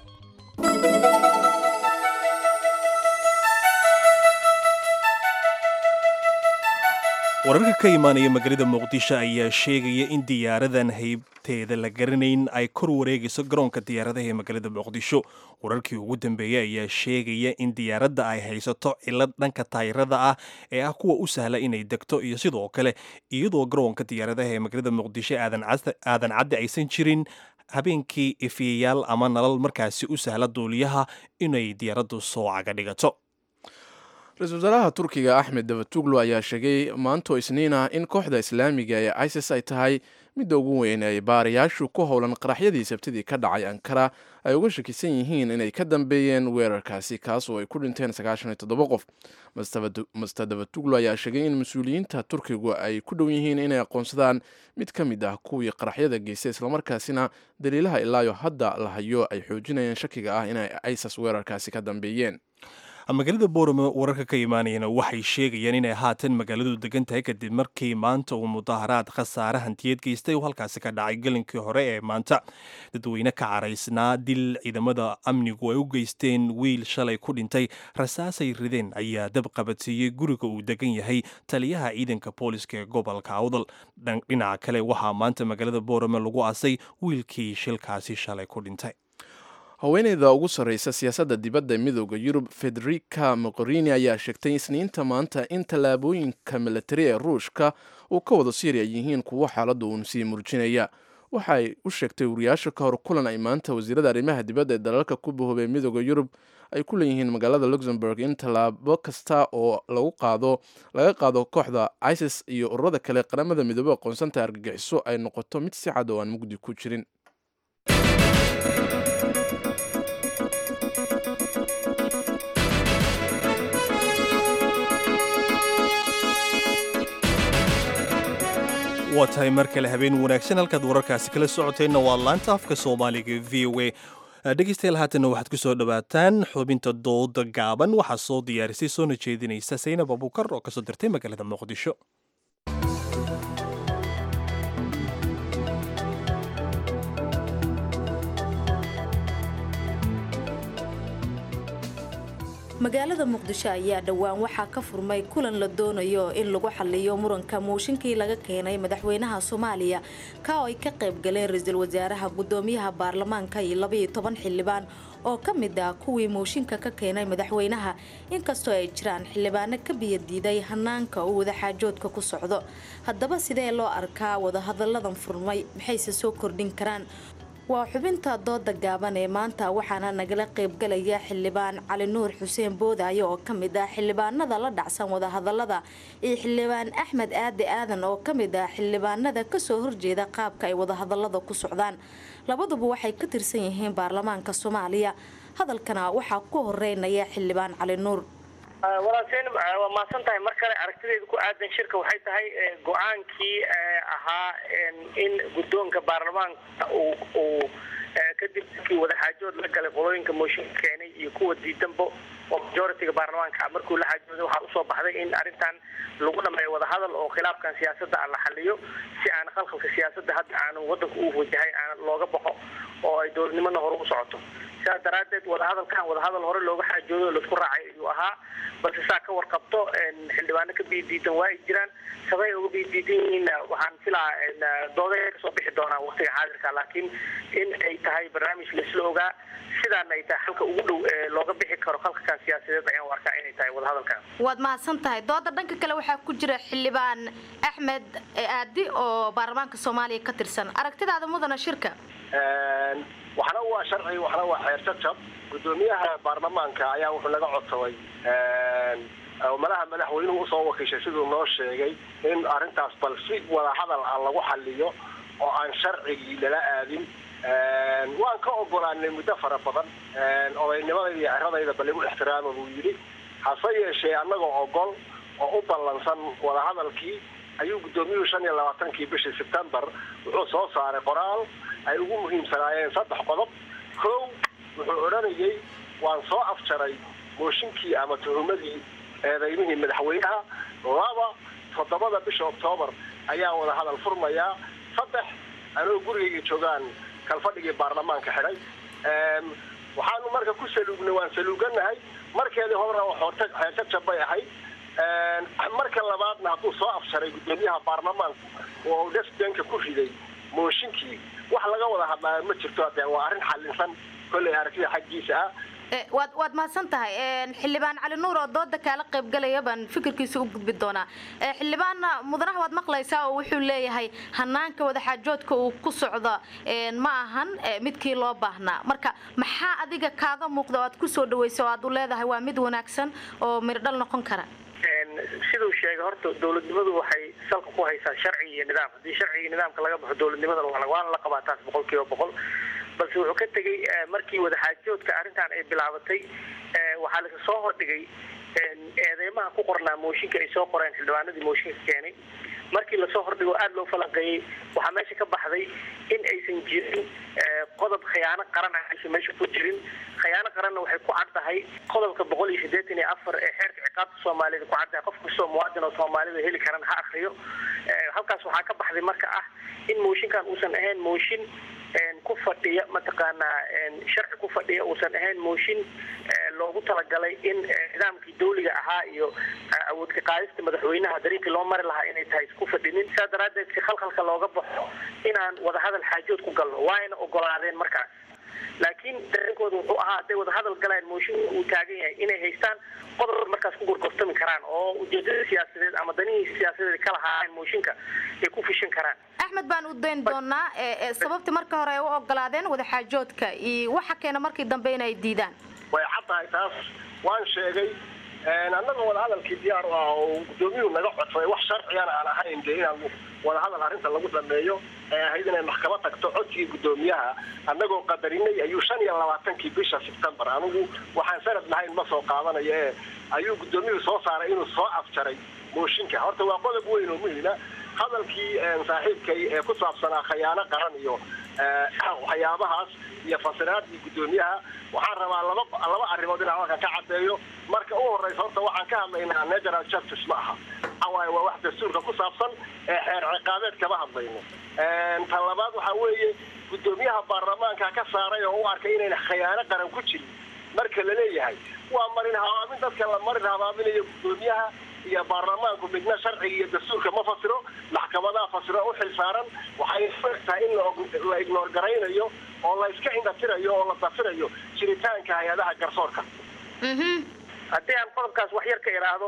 wararka ka imaanaya magaalada muqdisho ayaa sheegaya in diyaaradan haybteeda la garanayn ay kor wareegayso garoonka diyaaradaha ee magaalada muqdisho wararkii ugu dambeeyey ayaa sheegaya in diyaaradda ay haysato cilad dhanka taayirada ah ee ah kuwa u sahla inay degto iyo sidoo kale iyadoo garoonka diyaaradaha ee magaalada muqdisho aadan caddi aysan jirin habeenkii ifiyayaal ama nalal markaasi u sahla duuliyaha inay diyaaraddu soo caga dhigato ra-iisul wasaaraha turkiga axmed davatuglu ayaa sheegay maanto isniina in kooxda islaamiga ee isis ay tahay midda ugu weyn ay baarayaashu ku howlan qaraxyadii sabtidii ka dhacay ankara ay uga shakisan yihiin inay ka dambeeyeen weerarkaasi kaas oo ay ku dhinteen sagaashan iyo toddoba qof master davatuglu ayaa sheegay in mas-uuliyiinta turkigu ay ku dhow yihiin inay aqoonsadaan mid ka mid ah kuwii qaraxyada geystay islamarkaasina daliilaha ilaayo hadda la hayo ay xoojinayeen shakiga ah inay isis weerarkaasi ka dambeeyeen magaalada boorame wararka ka imaanayana waxay sheegayaan inay haatan magaaladu degan tahay kadib markii maanta uu mudaharaad khasaare hantiyeed geystay oo halkaasi ka dhacay gelinkii hore ee maanta dadweyne ka caraysnaa dil ciidamada amnigu ay u geysteen wiil shalay ku dhintay rasaasay rideen ayaa dab qabadsiiyey guriga uu degan yahay taliyaha ciidanka booliska ee gobolka awdal dhinaca kale waxaa maanta magaalada boorame lagu aasay wiilkii shilkaasi shalay ku dhintay haweeneyda ugu sarreysa siyaasadda dibadda midooda yurub federica moqorini ayaa sheegtay isniinta maanta in tallaabooyinka milatari ee ruushka uu ka wado syriya yihiin kuwo xaaladda uun sii murjinaya waxaay u sheegtay wariyaasha ka hor kulan ay maanta wasiirada arrimaha dibadda ee dalalka ku bahoobay midooda yurub ay ku leeyihiin magaalada luxemburg in tallaabo kasta oo lagu qaado laga qaado kooxda isis iyo ururada kale qaramada midoobe aqoonsanta argagixiso ay noqoto mid si cad oo aan mugdi ku jirin waa tahay mar kale habeen wanaagsan halkaad wararkaasi kala socoteenna waa laanta afka soomaaliga v o a dhegeystayaal haatanna waxaad ku soo dhowaataan xubinta dooda gaaban waxaa soo diyaarisay soona jeedinaysa saynab abuukar oo kasoo dirtay magaalada muqdisho magaalada muqdisho ayaa dhowaan waxaa ka furmay kulan la doonayo in lagu xaliyo muranka muushinkii laga keenay madaxweynaha soomaaliya ka oo ay ka qayb galeen ra-iisul wasaaraha gudoomiyaha baarlamaanka iyo labaiyo toban xildhibaan oo ka mid ah kuwii muushinka ka keenay madaxweynaha inkastoo ay jiraan xildhibaano ka biyadiiday hanaanka uu wadaxaajoodka ku socdo haddaba sidee loo arkaa wadahadalladan furmay maxayse soo kordhin karaan waa xubinta dooda gaaban ee maanta waxaana nagala qaybgalaya xildhibaan cali nuur xuseen boodaayo oo ka mid ah xildhibaanada la dhacsan wadahadalada iyo xildhibaan axmed aade aadan oo ka mid ah xildhibaanada kasoo horjeeda qaabka ay wadahadalada ku socdaan labaduba waxay ka tirsan yihiin baarlamaanka soomaaliya hadalkana waxaa ku horeynaya xildhibaan cali nuur walaalseen waa mahadsan tahay mar kale aragtideeda ku aadan shirka waxay tahay go-aankii ahaa in guddoonka baarlamaanka uu uu kadib markii wadaxaajood la galay qolooyinka mooshinka keenay iyo kuwa diidanba oo majoritiga baarlamaanka markuu la xaajooday waxaa usoo baxday in arrintan lagu dhameeyo wadahadal oo khilaafkan siyaasadda aan la xaliyo si aan khalkhalka siyaasadda hadda aanu wadanka u wajahay aan looga baxo oo ay dowladnimona hore u socoto sidaas daraaddeed wadahadalkan wadahadal hore looga xaajoodo o laisku raacay ayuu ahaa balse saa ka warqabto xildhibaano ka biidiidan waa ay jiraan sabay uga biidiidan yihiin waxaan filaa dooday kasoo bixi doonaa waqtiga xaadirka laakiin in ay tahay barnaamij laisla ogaa sidaana ay tahay halka ugu dhow ee looga bixi karo khalkakan siyaasadeed ayaan u arkaa inay tahay wadahadalkan waad mahadsan tahay dooda dhanka kale waxaa ku jira xildhibaan axmed aadi oo baarlamaanka soomaaliya ka tirsan aragtidaada mudana shirka waxna waa sharci waxna waa xeer jajab gudoomiyaha baarlamaanka ayaa wuxuu naga codsaday malaha madaxweynuhu usoo wakiishay siduu noo sheegay in arrintaas bal si wadahadal ah lagu xaliyo oo aan sharcigii lala aadin waan ka ogolaanay muddo fara badan odaynimadayda iyo ciradayda bal igu ixtiraama buu yidhi hase yeeshee annagoo ogol oo u ballansan wadahadalkii ayuu guddoomiyuhu shan iyo labaatankii bishii sebtembar wuxuu soo saaray qoraal ay ugu muhiimsanaayeen saddex qodob kow wuxuu odhanayay waan soo afjaray mooshinkii ama tuhumadii eedaymihii madaxweynaha laba toddobada bisha oktoobar ayaa wadahadal furmayaa saddex anoo gurigayga joogaan kalfadhigii baarlamaanka xidhay waxaanu marka ku saluugnay waan saluuganahay markeedii horena xeerjajab bay ahayd marka labaadna hadduu soo afsharay guddoomiyaha baarlamaanku oo desdenka ku riday mooshinkii wax laga wada hadlaayo ma jirto de waa arrin xalinsan kolley aragtida xaggiisa ah waad waad mahadsan tahay xildhibaan cali nuur oo dooda kaala qaybgalaya baan fikirkiisa u gudbi doonaa xildhibaanna mudanaha waad maqlaysaa oo wuxuu leeyahay hanaanka wadaxaajoodka uu ku socdo ma ahan midkii loo baahnaa marka maxaa adiga kaaga muuqda oo aad kusoo dhawaysa oo aad u leedahay waa mid wanaagsan oo mirdhal noqon kara siduu sheegay horta dowladnimadu waxay salka ku haysaa sharci iyo nidaam haddii sharci iyo nidaamka laga baxo dowladnimadana waana la qabaa taas boqol kiiba boqol balse wuxuu ka tegey markii wadaxaajoodka arrintan ay bilaabatay waxaa lasa soo hordhigay eedeymaha ku qornaa mooshinka ay soo qoreen xildhibaanadii mooshinka keenay markii lasoo hordhigo aada loo falanqeeyey waxaa meesha ka baxday in aysan jirin qodob khiyaano qaran ah aysan meesha ku jirin khiyaano qaranna waxay ku caddahay qodobka boqol iyo siddeetan iyo afar ee xeerka ciqaabta soomaalida ku caddahay qof kastoo muwaadin oo soomaalida heli karan ha akriyo halkaas waxaa ka baxday marka ah in mooshinkan uusan ahayn mooshin ku fadhiya mataqaanaa sharci ku fadhiya uusan ahayn mooshin loogu talagalay in nidaamkii dawliga ahaa iyo awoodka qaadista madaxweynaha dariiqii loo mari lahaa inay tahay isku fadhinin saa daraaddeed si khalkhalka looga baxo inaan wadahadal xaajood ku galno waayna ogolaadeen markaas laakiin dareenkooda wuxuu ahaa hadday wadahadal galaan mooshinka uu taagan yahay inay haystaan qodob markaas ku gorgortami karaan oo ujeedada siyaasadeed ama danihii siyaasadeed ka lahaayeen mooshinka ay ku fishin karaan axmed baan u dayn doonaa sababta marka hore ay u ogolaadeen wadaxaajoodka iyo waxa keena markii dambe inay diidaan way caddahay taas waan sheegay annaga wadahadalkii diyaar u ah oo guddoomiyuhu naga codsaday wax sharcigana aan ahayn dee inaan wadahadal arrinta lagu dhameeyo ee ahayd inay maxkamad tagto codsigii guddoomiyaha annagoo qadarinay ayuu shan iyo labaatankii bisha sebtembar anigu waxaan sanad lahayn ma soo qaadanayo ee ayuu guddoomiyuhu soo saaray inuu soo afjaray mooshinka horta waa qodob weyn oo muhima hadalkii saaxiibkay ee ku saabsanaa khayaano qaran iyo waxyaabahaas iyo fasiraadii guddoomiyaha waxaan rabaa laba laba arrimood inaan halkan ka caddeeyo marka u horeysa horta waxaan ka hadlaynaa natural justice ma aha waxawaaye waa wax dastuurka ku saabsan ee xeer ciqaabeed kama hadlayno tan labaad waxaa weeye guddoomiyaha baarlamaanka ka saaray oo u arkay inayna khayaano qaran ku jirin marka la leeyahay waa marin habaabin dadka la marin habaaminayo guddoomiyaha iyo baarlamaanku midna sharciga iyo dastuurka ma fasiro maxkamadaha fasiro u xil saaran waxay tahay in la ignoor garaynayo oo la iska indhatirayo oo la dafirayo jiritaanka hay-adaha garsoorka haddii aan qodobkaas wax yar ka idhaahdo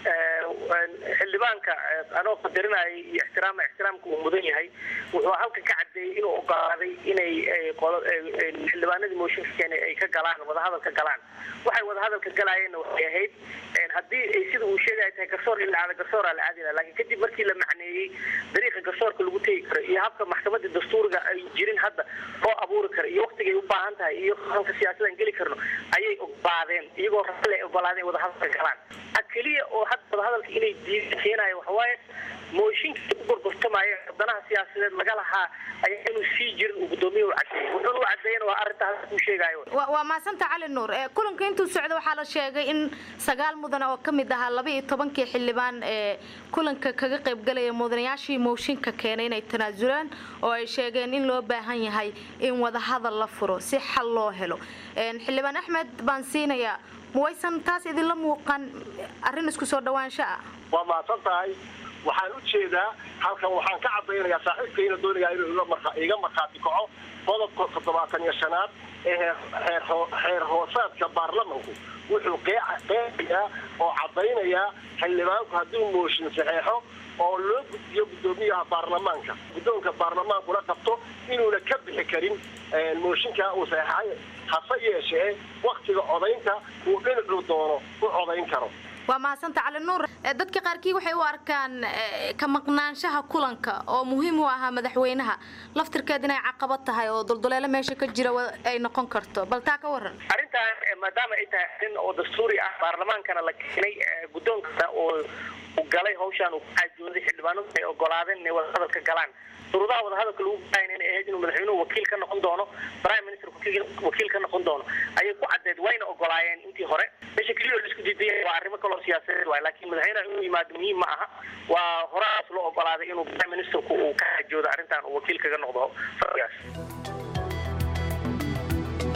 xildhibaanka anoo qadarinayay iyo ixtiraama ixtiraamka uu mudan yahay wuxuu halkan ka cadeeyey inuu ogolaaday inay xildhibaanadii mooshinka keenay ay ka galaan wadahadal ka galaan waxay wadahadal ka galaayeenna waxay ahayd haddii ay sida uu sheegaya tahay garsoor in la aada garsooraa la aadina laakiin kadib markii la macneeyey dariiqa garsoorka lagu tegi karo iyo habka maxkamadda dastuuriga ay jirin hadda loo abuuri karo iyo waktigay u baahan tahay iyo halka siyaasadaan geli karno ayay ogolaadeen iyagoo rale ay ogolaadeen wadahadalka galaan keliya oo hadda wadahadalka inay diida keenayo waxawaaye mooshinka u gorgortamaayo danaha siyaasadeed laga lahaa ayaa inuu sii jirin uu gudoomiyuhu cadeeyey wuxuuna u cadeeyana waa arrintaas kuu sheegayo waa maasanta cali nuur kulanka intuu socda waxaa la sheegay in sagaal mudan oo ka mid ahaa laba iyo tobankii xildhibaan ee kulanka kaga qaybgalaya mudanayaashii mooshinka keenay inay tanaasulaan oo ay sheegeen in loo baahan yahay in wadahadal la furo si xal loo helo xildhibaan axmed baan siinayaa mawaysan taas idinla muuqan arrin isku soo dhawaansho ah waa mahadsan tahay waxaan u jeedaa halkan waxaan ka cadaynayaa saaxiibkayna doonayaa inuu iga markhaati kaco qodobka toddobaatan iyo shanaad ee xeer hoosaadka baarlamanku wuxuu qeexayaa oo cadaynayaa xildhibaanku hadduu mooshin saxeexo oo loo gudbiyo guddoomiyaha baarlamaanka guddoonka baarlamaankuna qabto inuuna ka bixi karin mooshinkaa uu saxeexay hase yeeshee waktiga codaynta uu dhinacuu doono u codayn karo waa mahadsanta cali nuur dadka qaarkii waxay u arkaan ka maqnaanshaha kulanka oo muhiim u ahaa madaxweynaha laftirkeed inay caqabad tahay oo dulduleelo meesha ka jira ay noqon karto bal taa ka waran arrintan maadaama ay tahay arrin oo dastuuri ah baarlamaankana la keenay guddoonka oo galay hawshaan uu ku caajooday xildhibaanadu ay ogolaadeen inay wadahadal ka galaan shuruudaha wadahadalka lagu galayna inay ahayd inuu madaxweynuhu wakiil ka noqon doono prime minister wakiil ka noqon doono ayay ku caddeed wayna ogolaayeen intii hore meesha keliya oo laisku diidaya waa arrimo kaloo siyaasadeed waay laakiin madaxweynaha inuu yimaado muhiim ma aha waa horaas loo ogolaaday inuu prime ministerku uu ka caajoodo arrintan uu wakiil kaga noqdo fadhigaas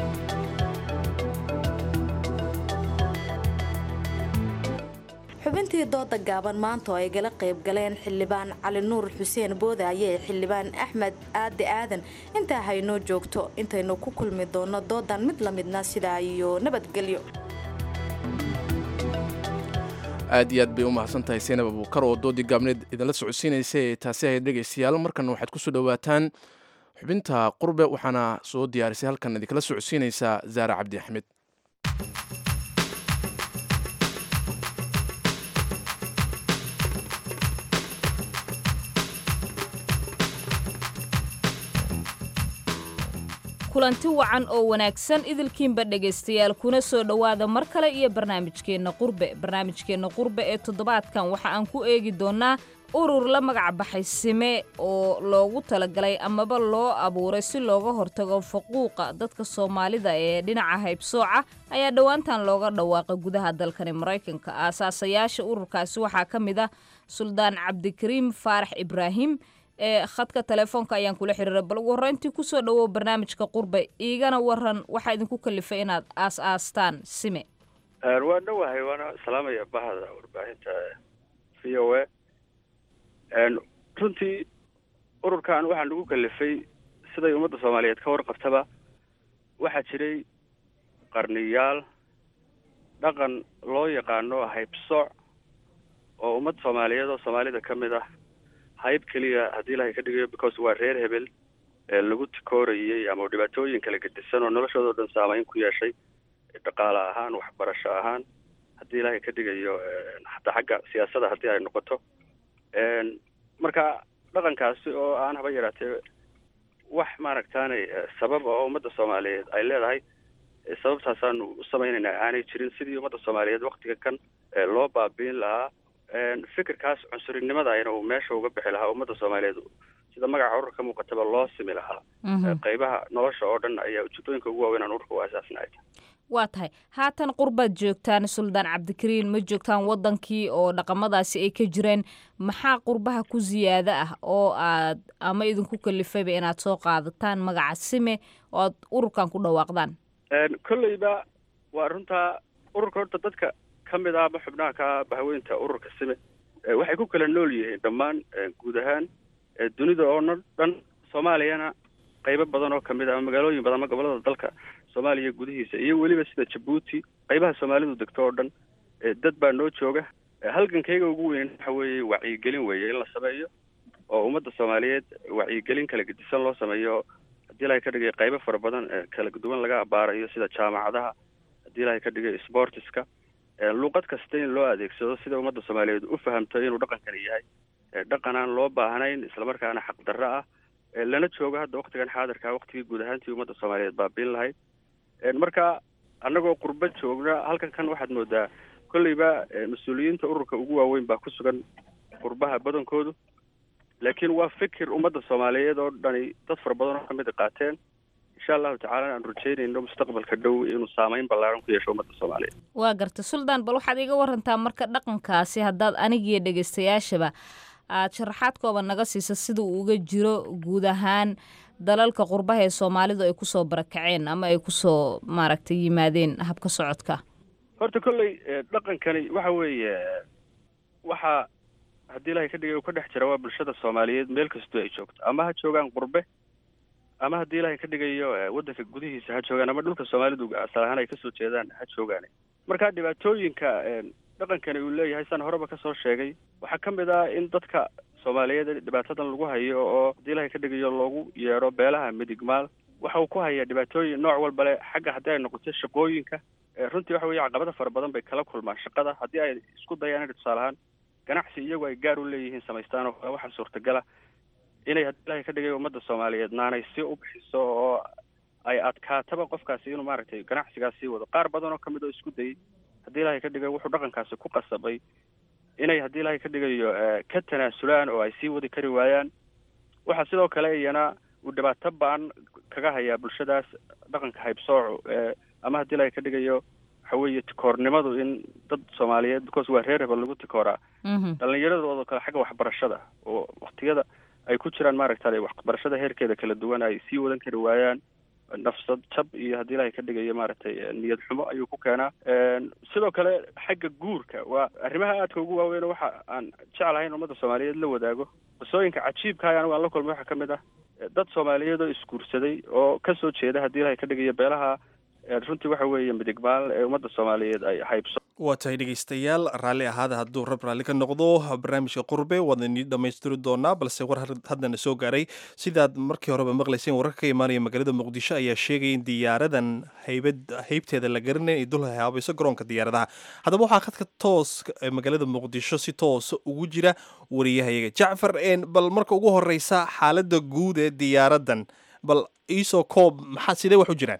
xubintii xubintii dooda gaaban maanta oo ay gala qayb galeen xildhibaan cali nuur xuseen boodaaye ee xildhibaan axmed aadi aadan intaa haynoo joogto intaynu ku kulmi doono doodan mid la midna sidaa iyo nabadgelyo aad iyo aad bay u mahadsan tahay seenab abuukar oo doodii gaabneed idinla socodsiinaysa ee taasi ahayd dhegaystayaal markan waxaad ku soo dhowaataan xubinta qurbe waxaana soo diyaarisay halkan idinkala socodsiinaysaa zaara cabdi axmed kulanti wacan oo wanaagsan idilkiinba dhegaystayaal kuna soo dhowaada mar kale iyo barnaamijkeenna qurbe barnaamijkeenna qurbe ee toddobaadkan waxa aan ku eegi doonnaa urur la magac baxay sime oo loogu talagalay amaba loo abuuray si looga hortago faquuqa dadka soomaalida ee dhinaca haybsooca ayaa dhowaantan looga dhawaaqay gudaha dalkani maraykanka aasaasayaasha ururkaasi waxaa ka mid ah suldaan cabdikariim faarax ibraahim ee khadka telefoonka ayaan kula xiriiray bal ugu horreyntii kusoo dhawow barnaamijka qurbe iigana waran waxaa idinku kalifay inaad aas aastaan sime waa dhowahay waana salaamaya bahda warbaahinta v o a runtii ururkan waxaa nagu kalifay siday ummadda soomaaliyeed ka warqabtaba waxaa jiray qarniyaal dhaqan loo yaqaano haybsooc oo ummad soomaaliyeed oo soomaalida ka mid ah hayb keliya haddii ilahay ka dhigayo because waa reer hebel ee lagu tikoorayey ama dhibaatooyin kala gedisan oo noloshooda o dhan saameyn ku yeeshay dhaqaale ahaan waxbarasho ahaan haddii ilaahay ka dhigayo hataa xagga siyaasadda haddii ay noqoto marka dhaqankaasi oo aan haba yaraatee wax maaragtaanay sabab oo ummadda soomaaliyeed ay leedahay sababtaasaanu u samaynaynaa aanay jirin sidii ummadda soomaaliyeed waktiga kan loo baabiin lahaa fikirkaas cunsurinimadaayna uu meesha uga bixi lahaa ummadda soomaaliyeed sida magaca ururka muuqataba loo simi lahaa qeybaha nolosha oo dhan ayaa ujeedooyinka ugu waaweyn aan ururka u asaasnahay waa tahay haatan qurbaad joogtaan suldaan cabdikariin ma joogtaan wadankii oo dhaqamadaasi ay ka jireen maxaa qurbaha ku siyaado ah oo aad ama idinku kalifayba inaad soo qaadataan magaca sime oo aad ururkan ku dhawaaqdaan kolleyba waa runtaa ururka horta dadka ka mid ah ama xubnaha ka bahweynta ururka sime waxay ku kala nool yihiin dhammaan guud ahaan dunida oo na dhan soomaaliyana qaybo badan oo kamid ah ama magaalooyin badan ama gobolada dalka soomaaliya gudihiisa iyo weliba sida jabuuti qaybaha soomaalidu degto oo dhan dad baa noo jooga halgankayga ugu weyn waxa weeye wacyigelin weeye in la sameeyo oo ummadda soomaaliyeed wacyigelin kala gedisan loo sameeyo haddii ilahay ka dhigay qaybo fara badan kala duwan laga abaarayo sida jaamacadaha haddii ilahay ka dhigay sportiska luuqad kasta in loo adeegsado sida ummadda soomaaliyeed u fahamto inuu dhaqankani yahay dhaqan aan loo baahnayn islamarkaana xaqdarro ah lana joogo hadda waktigan xaadirka waktigii guud ahaantii ummadda soomaaliyeed baabiin lahayd marka annagoo qurbo joogna halkan kan waxaad moodaa kolleyba mas-uuliyiinta ururka ugu waaweyn baa ku sugan qurbaha badankoodu laakiin waa fikir ummadda soomaaliyeed oo dhani dad fara badan oo kamid a qaateen insha allahu tacala aan rajeynayno mustaqbalka dhow inuu saameyn ballaaran ku yeesho ummadda soomaaliyeed waa garta suldaan bal waxaad iga warantaa marka dhaqankaasi haddaad anigiyo dhegaystayaashaba aad sharaxaad kooban naga siisa sida uu uga jiro guud ahaan dalalka qurbaha ee soomaalidu ay kusoo barakaceen ama ay kusoo maaragtay yimaadeen habka socodka horta kolley dhaqankani waxa weeye waxaa haddii ilahay ka dhigay uu ka dhex jira waa bulshada soomaaliyeed meel kastoo ay joogto ama ha joogaan qurbe ama haddii ilahay ka dhigayo waddanka gudihiisa ha joogaan ama dhulka soomaalidu asal ahaan ay kasoo jeedaan ha joogaan marka dhibaatooyinka dhaqankani uu leeyahay saan horeba kasoo sheegay waxaa ka mid ah in dadka soomaaliyeed dhibaatadan lagu hayo oo haddii ilahay ka dhigayo loogu yeedho beelaha midigmaal waxa uu ku hayaa dhibaatooyin nooc walba le xagga haddii ay noqoto shaqooyinka runtii waxa weye caqabada fara badan bay kala kulmaan shaqada haddii ay isku dayaan inay tusaale ahaan ganacsi iyagu ay gaar u leeyihiin samaystaan oo kale waxaa suurtagala inay haddii ilahay ka dhigayo ummadda soomaaliyeed naanay si u bixiso oo ay adkaataba qofkaasi inuu maaragtay ganacsigaas sii wado qaar badan oo kamid oo isku dayay haddii ilahay ka dhigayo wuxuu dhaqankaasi ku qasabay inay haddii ilahay ka dhigayo ka tanaasulaan oo ay sii wadi kari waayaan waxaa sidoo kale iyana uu dhibaato baan kaga hayaa bulshadaas dhaqanka haybsooco ama haddii ilahay ka dhigayo waxa weeye tikoornimadu in dad soomaaliyeed because waa reer hebel lagu tikooraa dhalinyaradoodo kale xagga waxbarashada oo waktiyada ay ku jiraan maaragta waxbarashada heerkeeda kala duwan ay sii wadan kari waayaan nafsad jab iyo haddii ilahay ka dhigayo maaragtay niyad xumo ayuu ku keenaa sidoo kale xagga guurka waa arrimaha aadka ugu waaweyn waxa aan jeclahay in ummadda soomaaliyeed la wadaago qisooyinka cajiibka ah anigu aan la kulmay waxaa ka mid ah dad soomaaliyeed oo isguursaday oo kasoo jeeda haddii ilahay ka dhigayo beelaha runtii waxa weeye midigmaal ee ummadda soomaaliyeed ay haybso waa tahay dhegaystayaal raalli ahaada hadduu rab raalli ka noqdo barnaamijka qurbe waad inii dhammaystiri doonaa balse war haddana soo gaaray sidaad markii horeba maqlayseen wararka ka imaanaya magaalada muqdisho ayaa sheegaya in diyaaradan haybad haybteeda la garanay ay dul haabayso garoonka diyaaradaha haddaba waxaa khadka toos magaalada muqdisho si toosa ugu jira wariyahayaga jacfar bal marka ugu horeysa xaaladda guud ee diyaaradan bal iisoo koob maxaa sidee wax u jiraan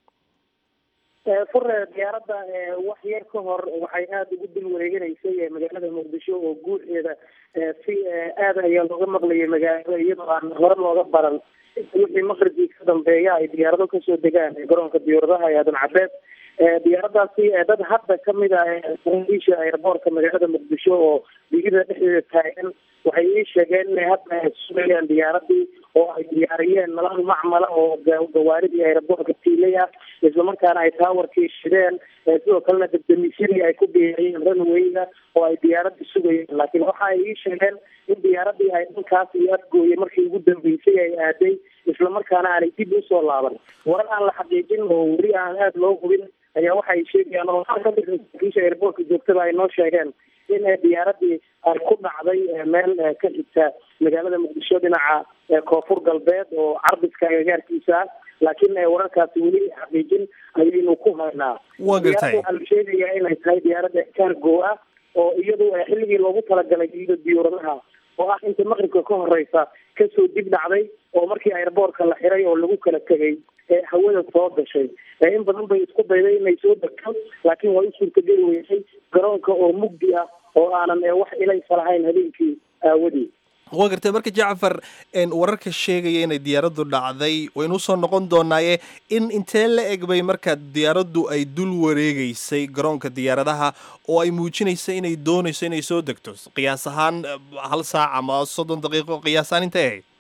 fure diyaaradda wax yar ka hor waxay aada ugu dul wareeganaysay magaalada muqdisho oo guuxeeda si aada ayaa looga maqlayay magaalada iyadoo aan hore looga baran wixii maqribkii ka dambeeya ay diyaarado kasoo degaan garoonka diyaaradaha ee aadan cabeed diyaaradaasi dad hadda kamid ah saraakiisha airboortka magaalada muqdisho oo digida dhexdeeda taagan waxay ii sheegeen inay hadda sugayaan diyaaradii oo ay diyaariyeen nalal macmala oo gawaaridii airboortka tiilay ah islamarkaana ay taawarkii shideen sidoo kalena debdemisyadii ay ku diyaariyeen runwayga oo ay diyaaradii sugayeen laakiin waxa ay ii sheegeen in diyaaradii ay dhankaas iyo afgooye markii ugu dambeysay ay aaday islamarkaana aanay dib usoo laaban warar aan la xaqiijin oo weli aan aada loo hubin ayaa waxay sheegayaan oo qaar kamid saraakiisha airboortka joogtada ay noo sheegeen in diyaaradii ay ku dhacday meel ka xigta magaalada muqdisho dhinaca koonfur galbeed oo carbiska agagaarkiisa ah laakiin wararkaasi weli xaqiijin ayaynu ku haynaa waa gartay waxaa la sheegayaa inay tahay diyaaradda cargo ah oo iyadu xilligii loogu talagalay iyada diyaaradaha oo ah inta maqribka ka horeysa kasoo dib dhacday oo markii airboortka la xiray oo lagu kala tegay hawada soo gashay in badan bay isku dayday inay soo degto laakiin waa u suurtageli weysay garoonka oo mugdi ah oo aanan wax ilaysa lahayn habeenkii aawadii waa gartay marka jacfar wararka sheegaya inay diyaaraddu dhacday waynu usoo noqon doonaaye in intee la eg bay marka diyaaraddu ay dul wareegeysay garoonka diyaaradaha oo ay muujinaysa inay doonayso inay soo degto qiyaas ahaan hal saac ama soddon daqiiqo qiyaasaan intay ahayd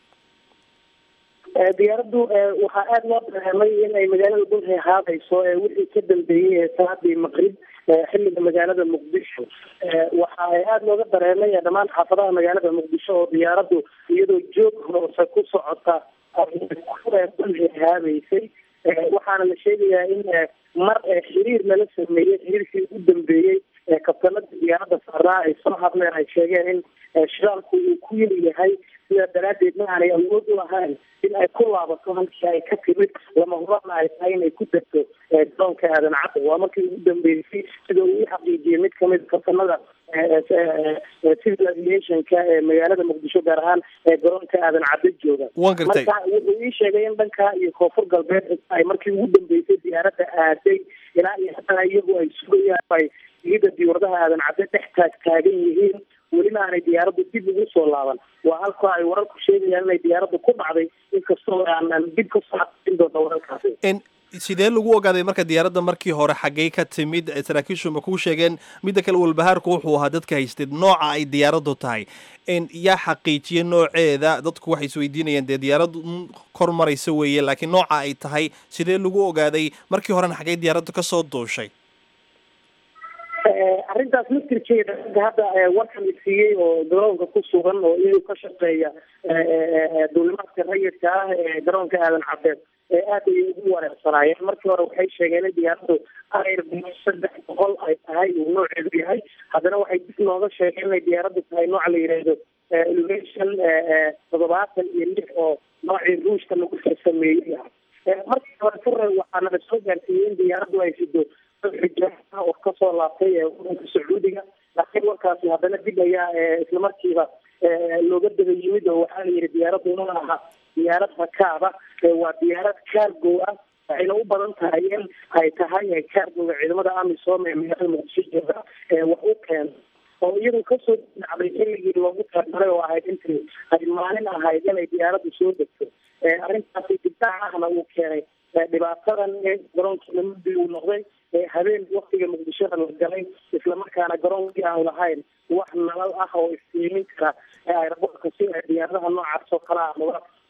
diyaaraddu waxaa aada loo dareemay in ay magaalada dulhe haadayso wixii ka dambeeyey saadii maqrib xilliga magaalada muqdisho waxa ay aada looga dareemay dhammaan xaafadaha magaalada muqdisho oo diyaaraddu iyadoo joog hoose ku socota dulhe haabeysay waxaana la sheegayaa in mar xiriir lala sameeyey xiriirkii ugu dambeeyey kabtanada diyaaradda saaraa ay soo hadleen ay sheegeen in shidaalku uu ku yeli yahay sidaa daraadeedna aanay awood u lahayn in ay ku laabato halkii ay ka timid lama hurana ay tahay inay ku degto garoonka aadan cadda waa markii ugu dambeysay sida uu i xaqiijiyey mid kamid kabtanada civil aviationka ee magaalada muqdisho gaar ahaan ee garoonka aadan cadda jooga waan gartay marka wuxuu ii sheegay in dhanka iyo koonfur galbeed ay markii ugu dambeysay diyaaradda aaday ilaa iyo haddana iyagu ay sugayaan ay iyada diyaaradaha aadan cadde dhex taag taagan yihiin welina aanay diyaaraddu dib ugu soo laaban waa halka ay wararku sheegayaan inay diyaaraddu ku dhacday inkastoo aanan dib kasoo xaqiijin doona wararkaasi sidee lagu ogaaday marka diyaaradda markii hore xaggey ka timid saraakiishu ma kuu sheegeen midda kale walbahaarku wuxuu ahaa dadka haysteed nooca ay diyaaraddu tahay yaa xaqiijiya nooceeda dadku waxay isweydiinayaan dee diyaaraddu kor maraysa weeye laakiin nooca ay tahay sidee lagu ogaaday markii horena xaggey diyaaraddu kasoo duushay arrintaas laftirkeeda hadda warkan la siiyey oo garoonka ku sugan oo iyagu ka shaqeeya duulimaadka rayidka ah ee garoonka aadan cabeed ee aad ayay ugu wareersanaayeen markii hore waxay sheegeen in diyaaraddu ayr saddex boqol ay tahay uu nooceedu yahay haddana waxay dib nooga sheegeen inay diyaaraddu tahay nooca la yidhaahdo elevation toddobaatan iyo lix oo noocii ruushka lagu farsameeyey ah markii hore fure waxaana la soo gaarsiiyey in diyaaraddu ay sido xijaaa oo kasoo laabtay wadanka sacuudiga laakiin warkaasi haddana dib ayaa islamarkiiba looga daba yimid oo waxaa la yidhi diyaaraddu ma aha diyaarad rakaaba waa diyaarad cargo ah waxayna u badan tahay in ay tahay cargoga ciidamada amisom ee magaalada muqdisho jooga wax u keena oo iyadu kasoo dhacday xilligii loogu talagalay oo ahayd intii ay maalin ahayd inay diyaaraddu soo degto arrintaasi dibdhac ahna uu keenay dhibaatadan garoonkiina muddi uu noqday habeen waktiga muqdishada la galay islamarkaana garoonkii aan lahayn wax nalal ah oo iftiimin kara airboortka si diyaaradaha noocaas oo kale ah looga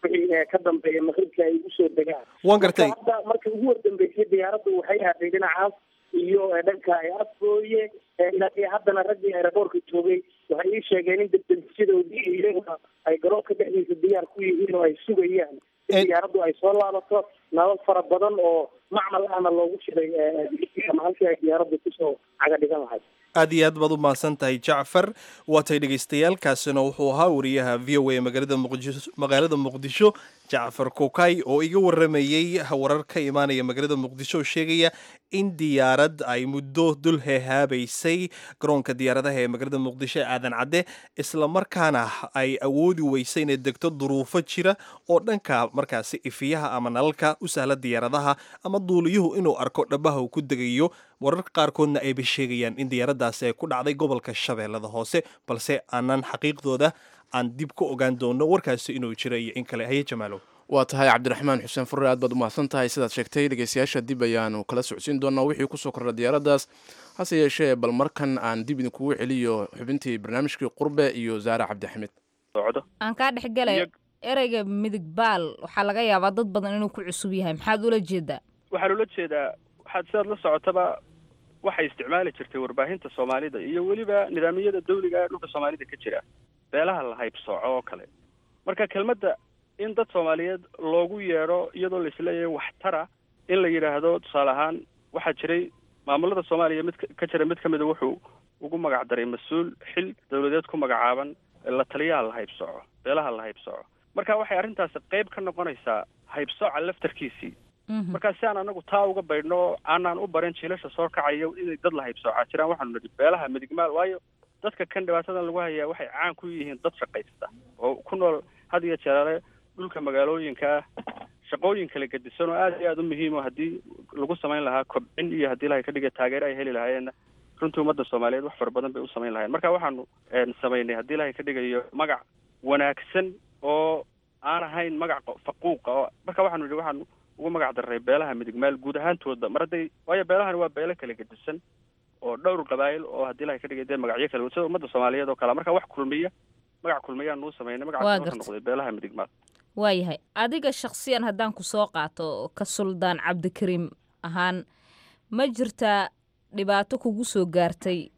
wixii ka dambeeya maqribka ay ugu soo degaan waan gartay hadda markii ugu wardambeysay diyaaraddu waxay aaday dhinacaas iyo dhanka afgooye ilaa haddana raggii aeroboortka joogay waxay ii sheegeen in debdemisyadooodii iyaguna ay garoonka dhexdiisa diyaar ku yihiin oo ay sugayaan in diyaaraddu ay soo laabato nabad fara badan oo macmal ahna loogu shiray ama halkii ay diyaaraddu kusoo caga dhigan lahayd aad iyo aad baad u mahadsan tahay jacfar waatay dhagaystayaalkaasina wuxuu ahaa wariyaha v o a magaalada muqdisho magaalada muqdisho jacfar kokay oo iga waramayey warar ka imaanaya magaalada muqdisho oo sheegaya in diyaarad ay muddo dul heehaabaysay garoonka diyaaradaha ee magaalada muqdisho ee aadan cadde islamarkaana ay awoodi weysay inay degto duruufo jira oo dhanka markaasi ifiyaha ama nalalka u sahla diyaaradaha ama duuliyuhu inuu arko dhabaha uu ku degayo wararka qaarkoodna ayba sheegayaan in diyaaraddaasi ay ku dhacday gobolka shabeellada hoose balse aanan xaqiiqdooda aan dib ka ogaan doono warkaasi inuu jira iyo in kale haye jamaalow waa tahay cabdiraxmaan xuseen furre aad baad u mahadsan tahay sidaad sheegtay dhegeystayaasha dib ayaanu kala socodsiin doonaa wixii kusoo kordha diyaaraddaas hase yeeshee bal markan aan dib idinkugu celiyo xubintii barnaamijkii qurbe iyo zaare cabdixamid aan kaa dhex galay ereyga midig baal waxaa laga yaabaa dad badan inuu ku cusub yahay maxaad ula jeedaa waxaan ula jeedaa waxaad sidaad la socotaba waxay isticmaali jirtay warbaahinta soomaalida iyo weliba nidaamiyada dawliga ee dhulka soomaalida ka jira beelaha la haybsooco oo kale marka kelmadda in dad soomaaliyeed loogu yeedho iyadoo laisleeyahay waxtara in la yidhaahdo tusaale ahaan waxaa jiray maamulada soomaaliya mid ka jira mid ka mida wuxuu ugu magac daray mas-uul xil dawladeed ku magacaaban la taliyaha la haybsooco beelaha la haybsooco marka waxay arrintaasi qayb ka noqonaysaa haybsooca laftarkiisii marka si aan anagu taa uga baydhno aanaan u barin jiilasha soo kacaya inay dad la haybsoocaa jiraan waxaanu nidhi beelaha midigmaal waayo dadka kan dhibaatadan lagu hayaa waxay caan ku yihiin dad shaqaysta oo ku nool had iyo jeeraale dhulka magaalooyinka shaqooyin kala gedisan oo aad iyo aada u muhiim o haddii lagu samayn lahaa kobcin iyo haddii lahay ka dhiga taageero ay heli lahaayeenna runtii ummadda soomaaliyeed wax fara badan bay u samayn lahayeen marka waxaanu samaynay haddii ilahay ka dhigayo magac wanaagsan oo aan ahayn magac faquuqa oo marka waxaanu yidhi waxaanu ugu magac darray beelaha midigmaal guud ahaantooda mar hadday waayo beelahani waa beelo kala gedisan oo dhowr qabaayil oo haddii ilahay ka dhigay dee magacyo kale sida ummadda soomaaliyeed oo kale marka wax kulmiya magac kulmiyaan nuu samaynay magacaas wuxuu noqday beelaha midigmaal waayahay adiga shaksiyan haddaan ku soo qaato ka suldaan cabdikariim ahaan ma jirtaa dhibaato kugu soo gaartay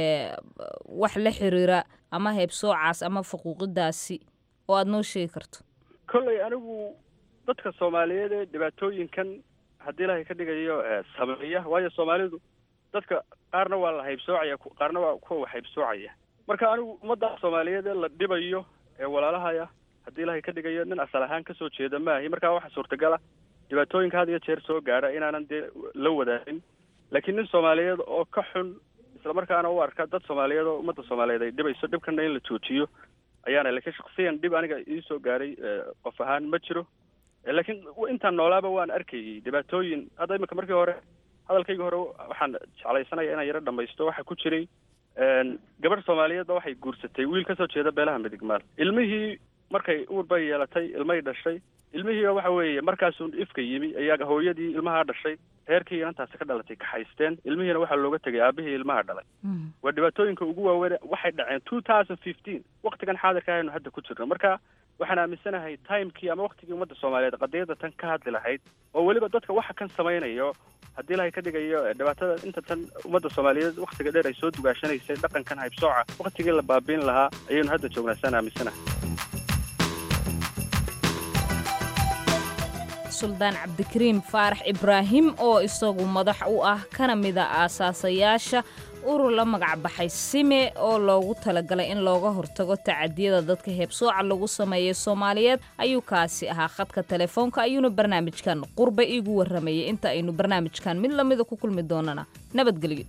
wax la xiriira ama heebsoocaas ama faquuqidaasi oo aada noo sheegi karto kolley anigu dadka soomaaliyeed ee dhibaatooyinkan haddii ilahay ka dhigayo sameeya waayo soomaalidu dadka qaarna waa la haybsoocaya qaarna waa kuwa wax haybsoocaya marka anigu ummadda soomaaliyeed ee la dhibayo ee walaalahaya haddii ilahay ka dhigayo nin asal ahaan kasoo jeeda maahi markaa waxa suurtagala dhibaatooyinka had iyo jeer soo gaadha inaanan dee la wadaagin laakiin nin soomaaliyeed oo ka xun islamarkaana u arka dad soomaaliyeed oo ummadda soomaaliyeed ay dhibayso dhibkana in la joojiyo ayaana laakiin shaksiyan dhib aniga iisoo gaaray qof ahaan ma jiro laakiin intaan noolaaba waan arkayay dhibaatooyin hadda imika markii hore hadalkayga hore waxaan jeclaysanaya inaan yaro dhamaysto waxaa ku jiray gabadh soomaaliyeedba waxay guursatay wiil kasoo jeeda beelaha midigmaal ilmihii markay uur bay yeelatay ilmay dhashay ilmihiiba waxa weeye markaasuu ifka yimi ayaa hooyadii ilmahaa dhashay reerkii inantaasi ka dhalatay kaxaysteen ilmihiina waxaa looga tegay aabihii ilmaha dhalay waa dhibaatooyinka ugu waaweyn waxay dhaceen two thousand fifteen waktigan xaadirka aynu hadda ku jirno marka waxaan aaminsanahay timekii ama waktigii ummadda soomaaliyeed qadiyadda tan ka hadli lahayd oo weliba dadka waxa kan samaynayo haddii ilahay ka dhigayo dhibaatada inta tan ummadda soomaaliyeed waktiga dheer ay soo dugaashanaysay dhaqankan haybsooca waktigii la baabiin lahaa ayaynu hadda joognaa saan aaminsanahay suldaan cabdikariim faarax ibraahim oo isagu madax u ah kana mida aasaasayaasha urur la magacbaxay sime oo loogu talagalay in looga hortago tacadiyada dadka heebsooca lagu sameeyay soomaaliyeed ayuu kaasi ahaa khadka telefoonka ayuuna barnaamijkan qurba iigu warramayay inta aynu barnaamijkan mid lamida ku kulmi doonana nabadgelyo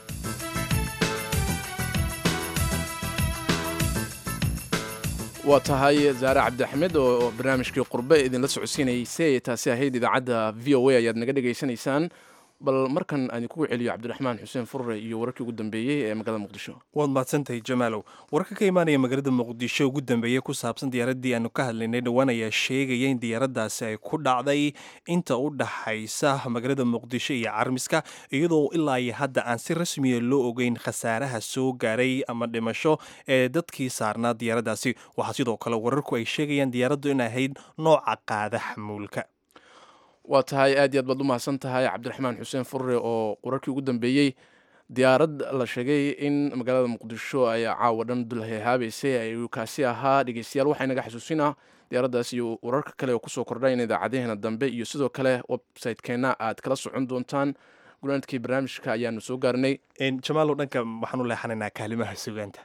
waa tahay zaare cabdixamed oo barnaamijkii qurbe idinla socodsiinaysay taasi ahayd idaacadda v o a ayaad naga dhegaysanaysaan bal markan aan idinkugu celiyo cabdiraxmaan xuseen furre iyo wararkii ugu dambeeyey ee magaalada muqdisho waad mahadsantahay jamaalow wararka ka imaanaya magaalada muqdisho ugu dambeeyey ku saabsan diyaaraddii aanu ka hadlaynay dhowaan ayaa sheegaya in diyaaraddaasi ay ku dhacday inta u dhaxaysa magaalada muqdisho iyo carmiska iyadoo ilaa iyo hadda aan si rasmiya loo ogeyn khasaaraha soo gaaray ama dhimasho ee dadkii saarnaa diyaaraddaasi waxaa sidoo kale wararku ay sheegayaan diyaaraddu in ahayd nooca qaada xamuulka waa tahay aad iyo aad baad u mahadsan tahay cabdiraxmaan xuseen furre oo wararkii ugu dambeeyey diyaarad la sheegay in magaalada muqdisho ay caawa dhan dulhehaabeysay ayuu kaasi ahaa dhegeystayaal waxaa inaga xasuusinaa diyaaraddaas iyo wararka kale oo kusoo kordhayn idaacadaheena dambe iyo sidoo kale website-keenna aad kala socon doontaan gunaanadkii barnaamijka ayaanu soo gaarnay jamaalow dhanka waxaan u leexanaynaa kaalimaha sugaanta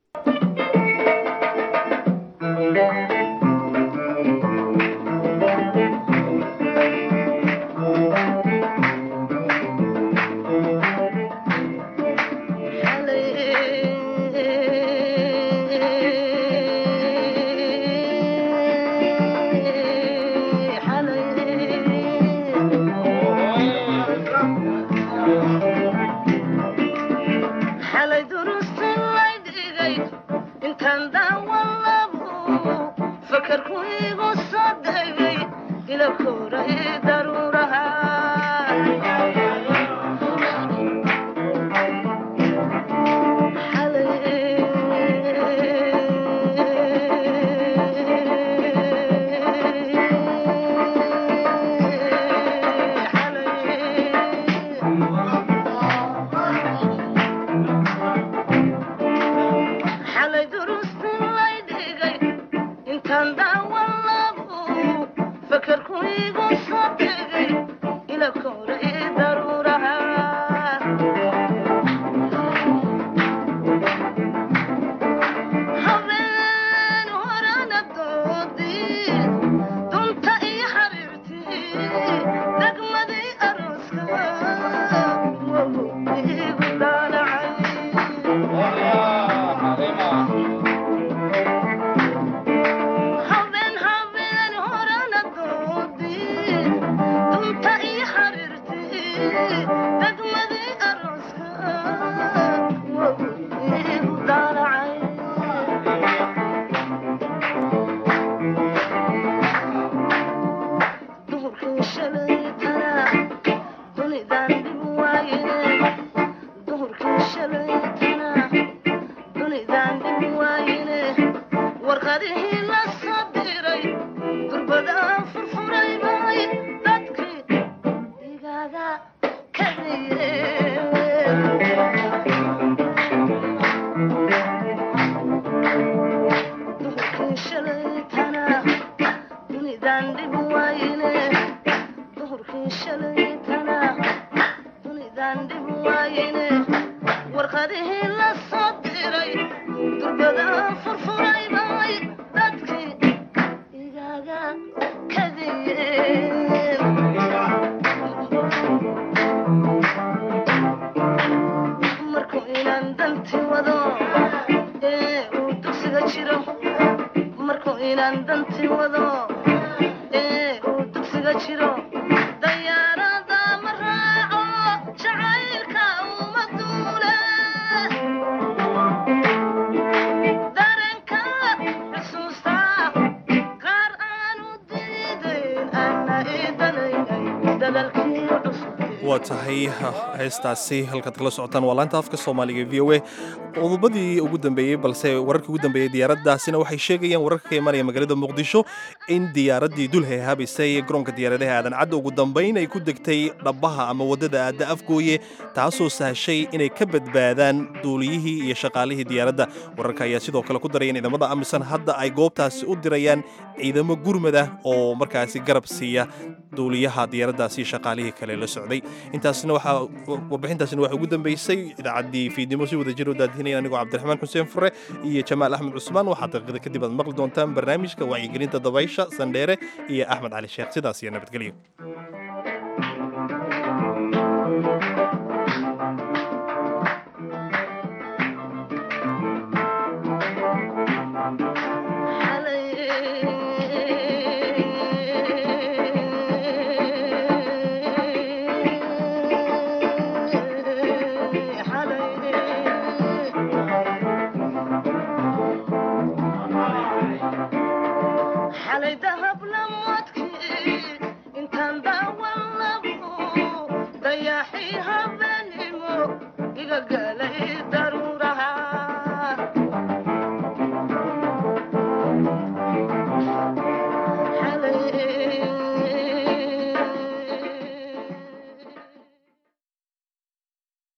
xalay durusti laydhigay intaan daawalabo fakarku igu soo degay ila koray daruuraha xalay durusti laydhigay intaan daawalabo fakarku igu soo degay ila koray daruuraha habeen horana doodii dunta iyo xariirtii degmadii arooska wagu igu habeen habeen horana doodii dunta iyo xariirtii degmadii arooska wagu igu daalacay duhurkii shalaytana dunidaan dhib waaye duhurkii shalaytana dunidaan dhib waayene warqadihii la soo diray durbadaa furfuray bay dadkii igaaga kadiyeen duhurkii shalaytana dunidaan dhib waayene duhurkii shalaytana dunidaan dhib waayene warqadihii la soo diray durbadaa furfuray bay dadkii igaaga kadiyeen markuu inaan danti wado ee uu dugsiga jiro markuu inaan danti wado ee uu dugsiga jiro dayaarada ma raaco jacaylka uma duule dareenka xusuusta qaar aanu diidayn ana idanaynay dadalkii cusub waa tahay heestaasi halkaad kala socotaan waa laanta afka soomaaliga v o a qodobadii ugu dambeeyey balse wararkii ugu dambeeyey diyaaraddaasina waxay sheegayaan wararka ka imanaya magaalada muqdisho in diyaaraddii dul heehaabaysay garoonka diyaaradaha aadan cadda ugu dambayn ay ku degtay dhabbaha ama waddada aadda afgooye taasoo sahashay inay ka badbaadaan duuliyihii iyo shaqaalihii diyaaradda wararka ayaa sidoo kale ku daraya in ciidamada amisan hadda ay goobtaasi u dirayaan ciidamo gurmada oo markaasi garab siiya duuliyaha diyaaraddaasi iyo shaqaalihii kale la socday intaasna waxaa warbixintaasina waxaa ugu dambeysay idaacaddii fiidnimo si wada jir u daadinaya anigoo cabdiraxmaan xuseen fure iyo jamaal axmed cusmaan waxaa daqiiqada kadib aad maqli doontaan barnaamijka wacyigelinta dabaysha sandheere iyo axmed cali sheekh sidaas iyo nabadgelyo xalay ka gaar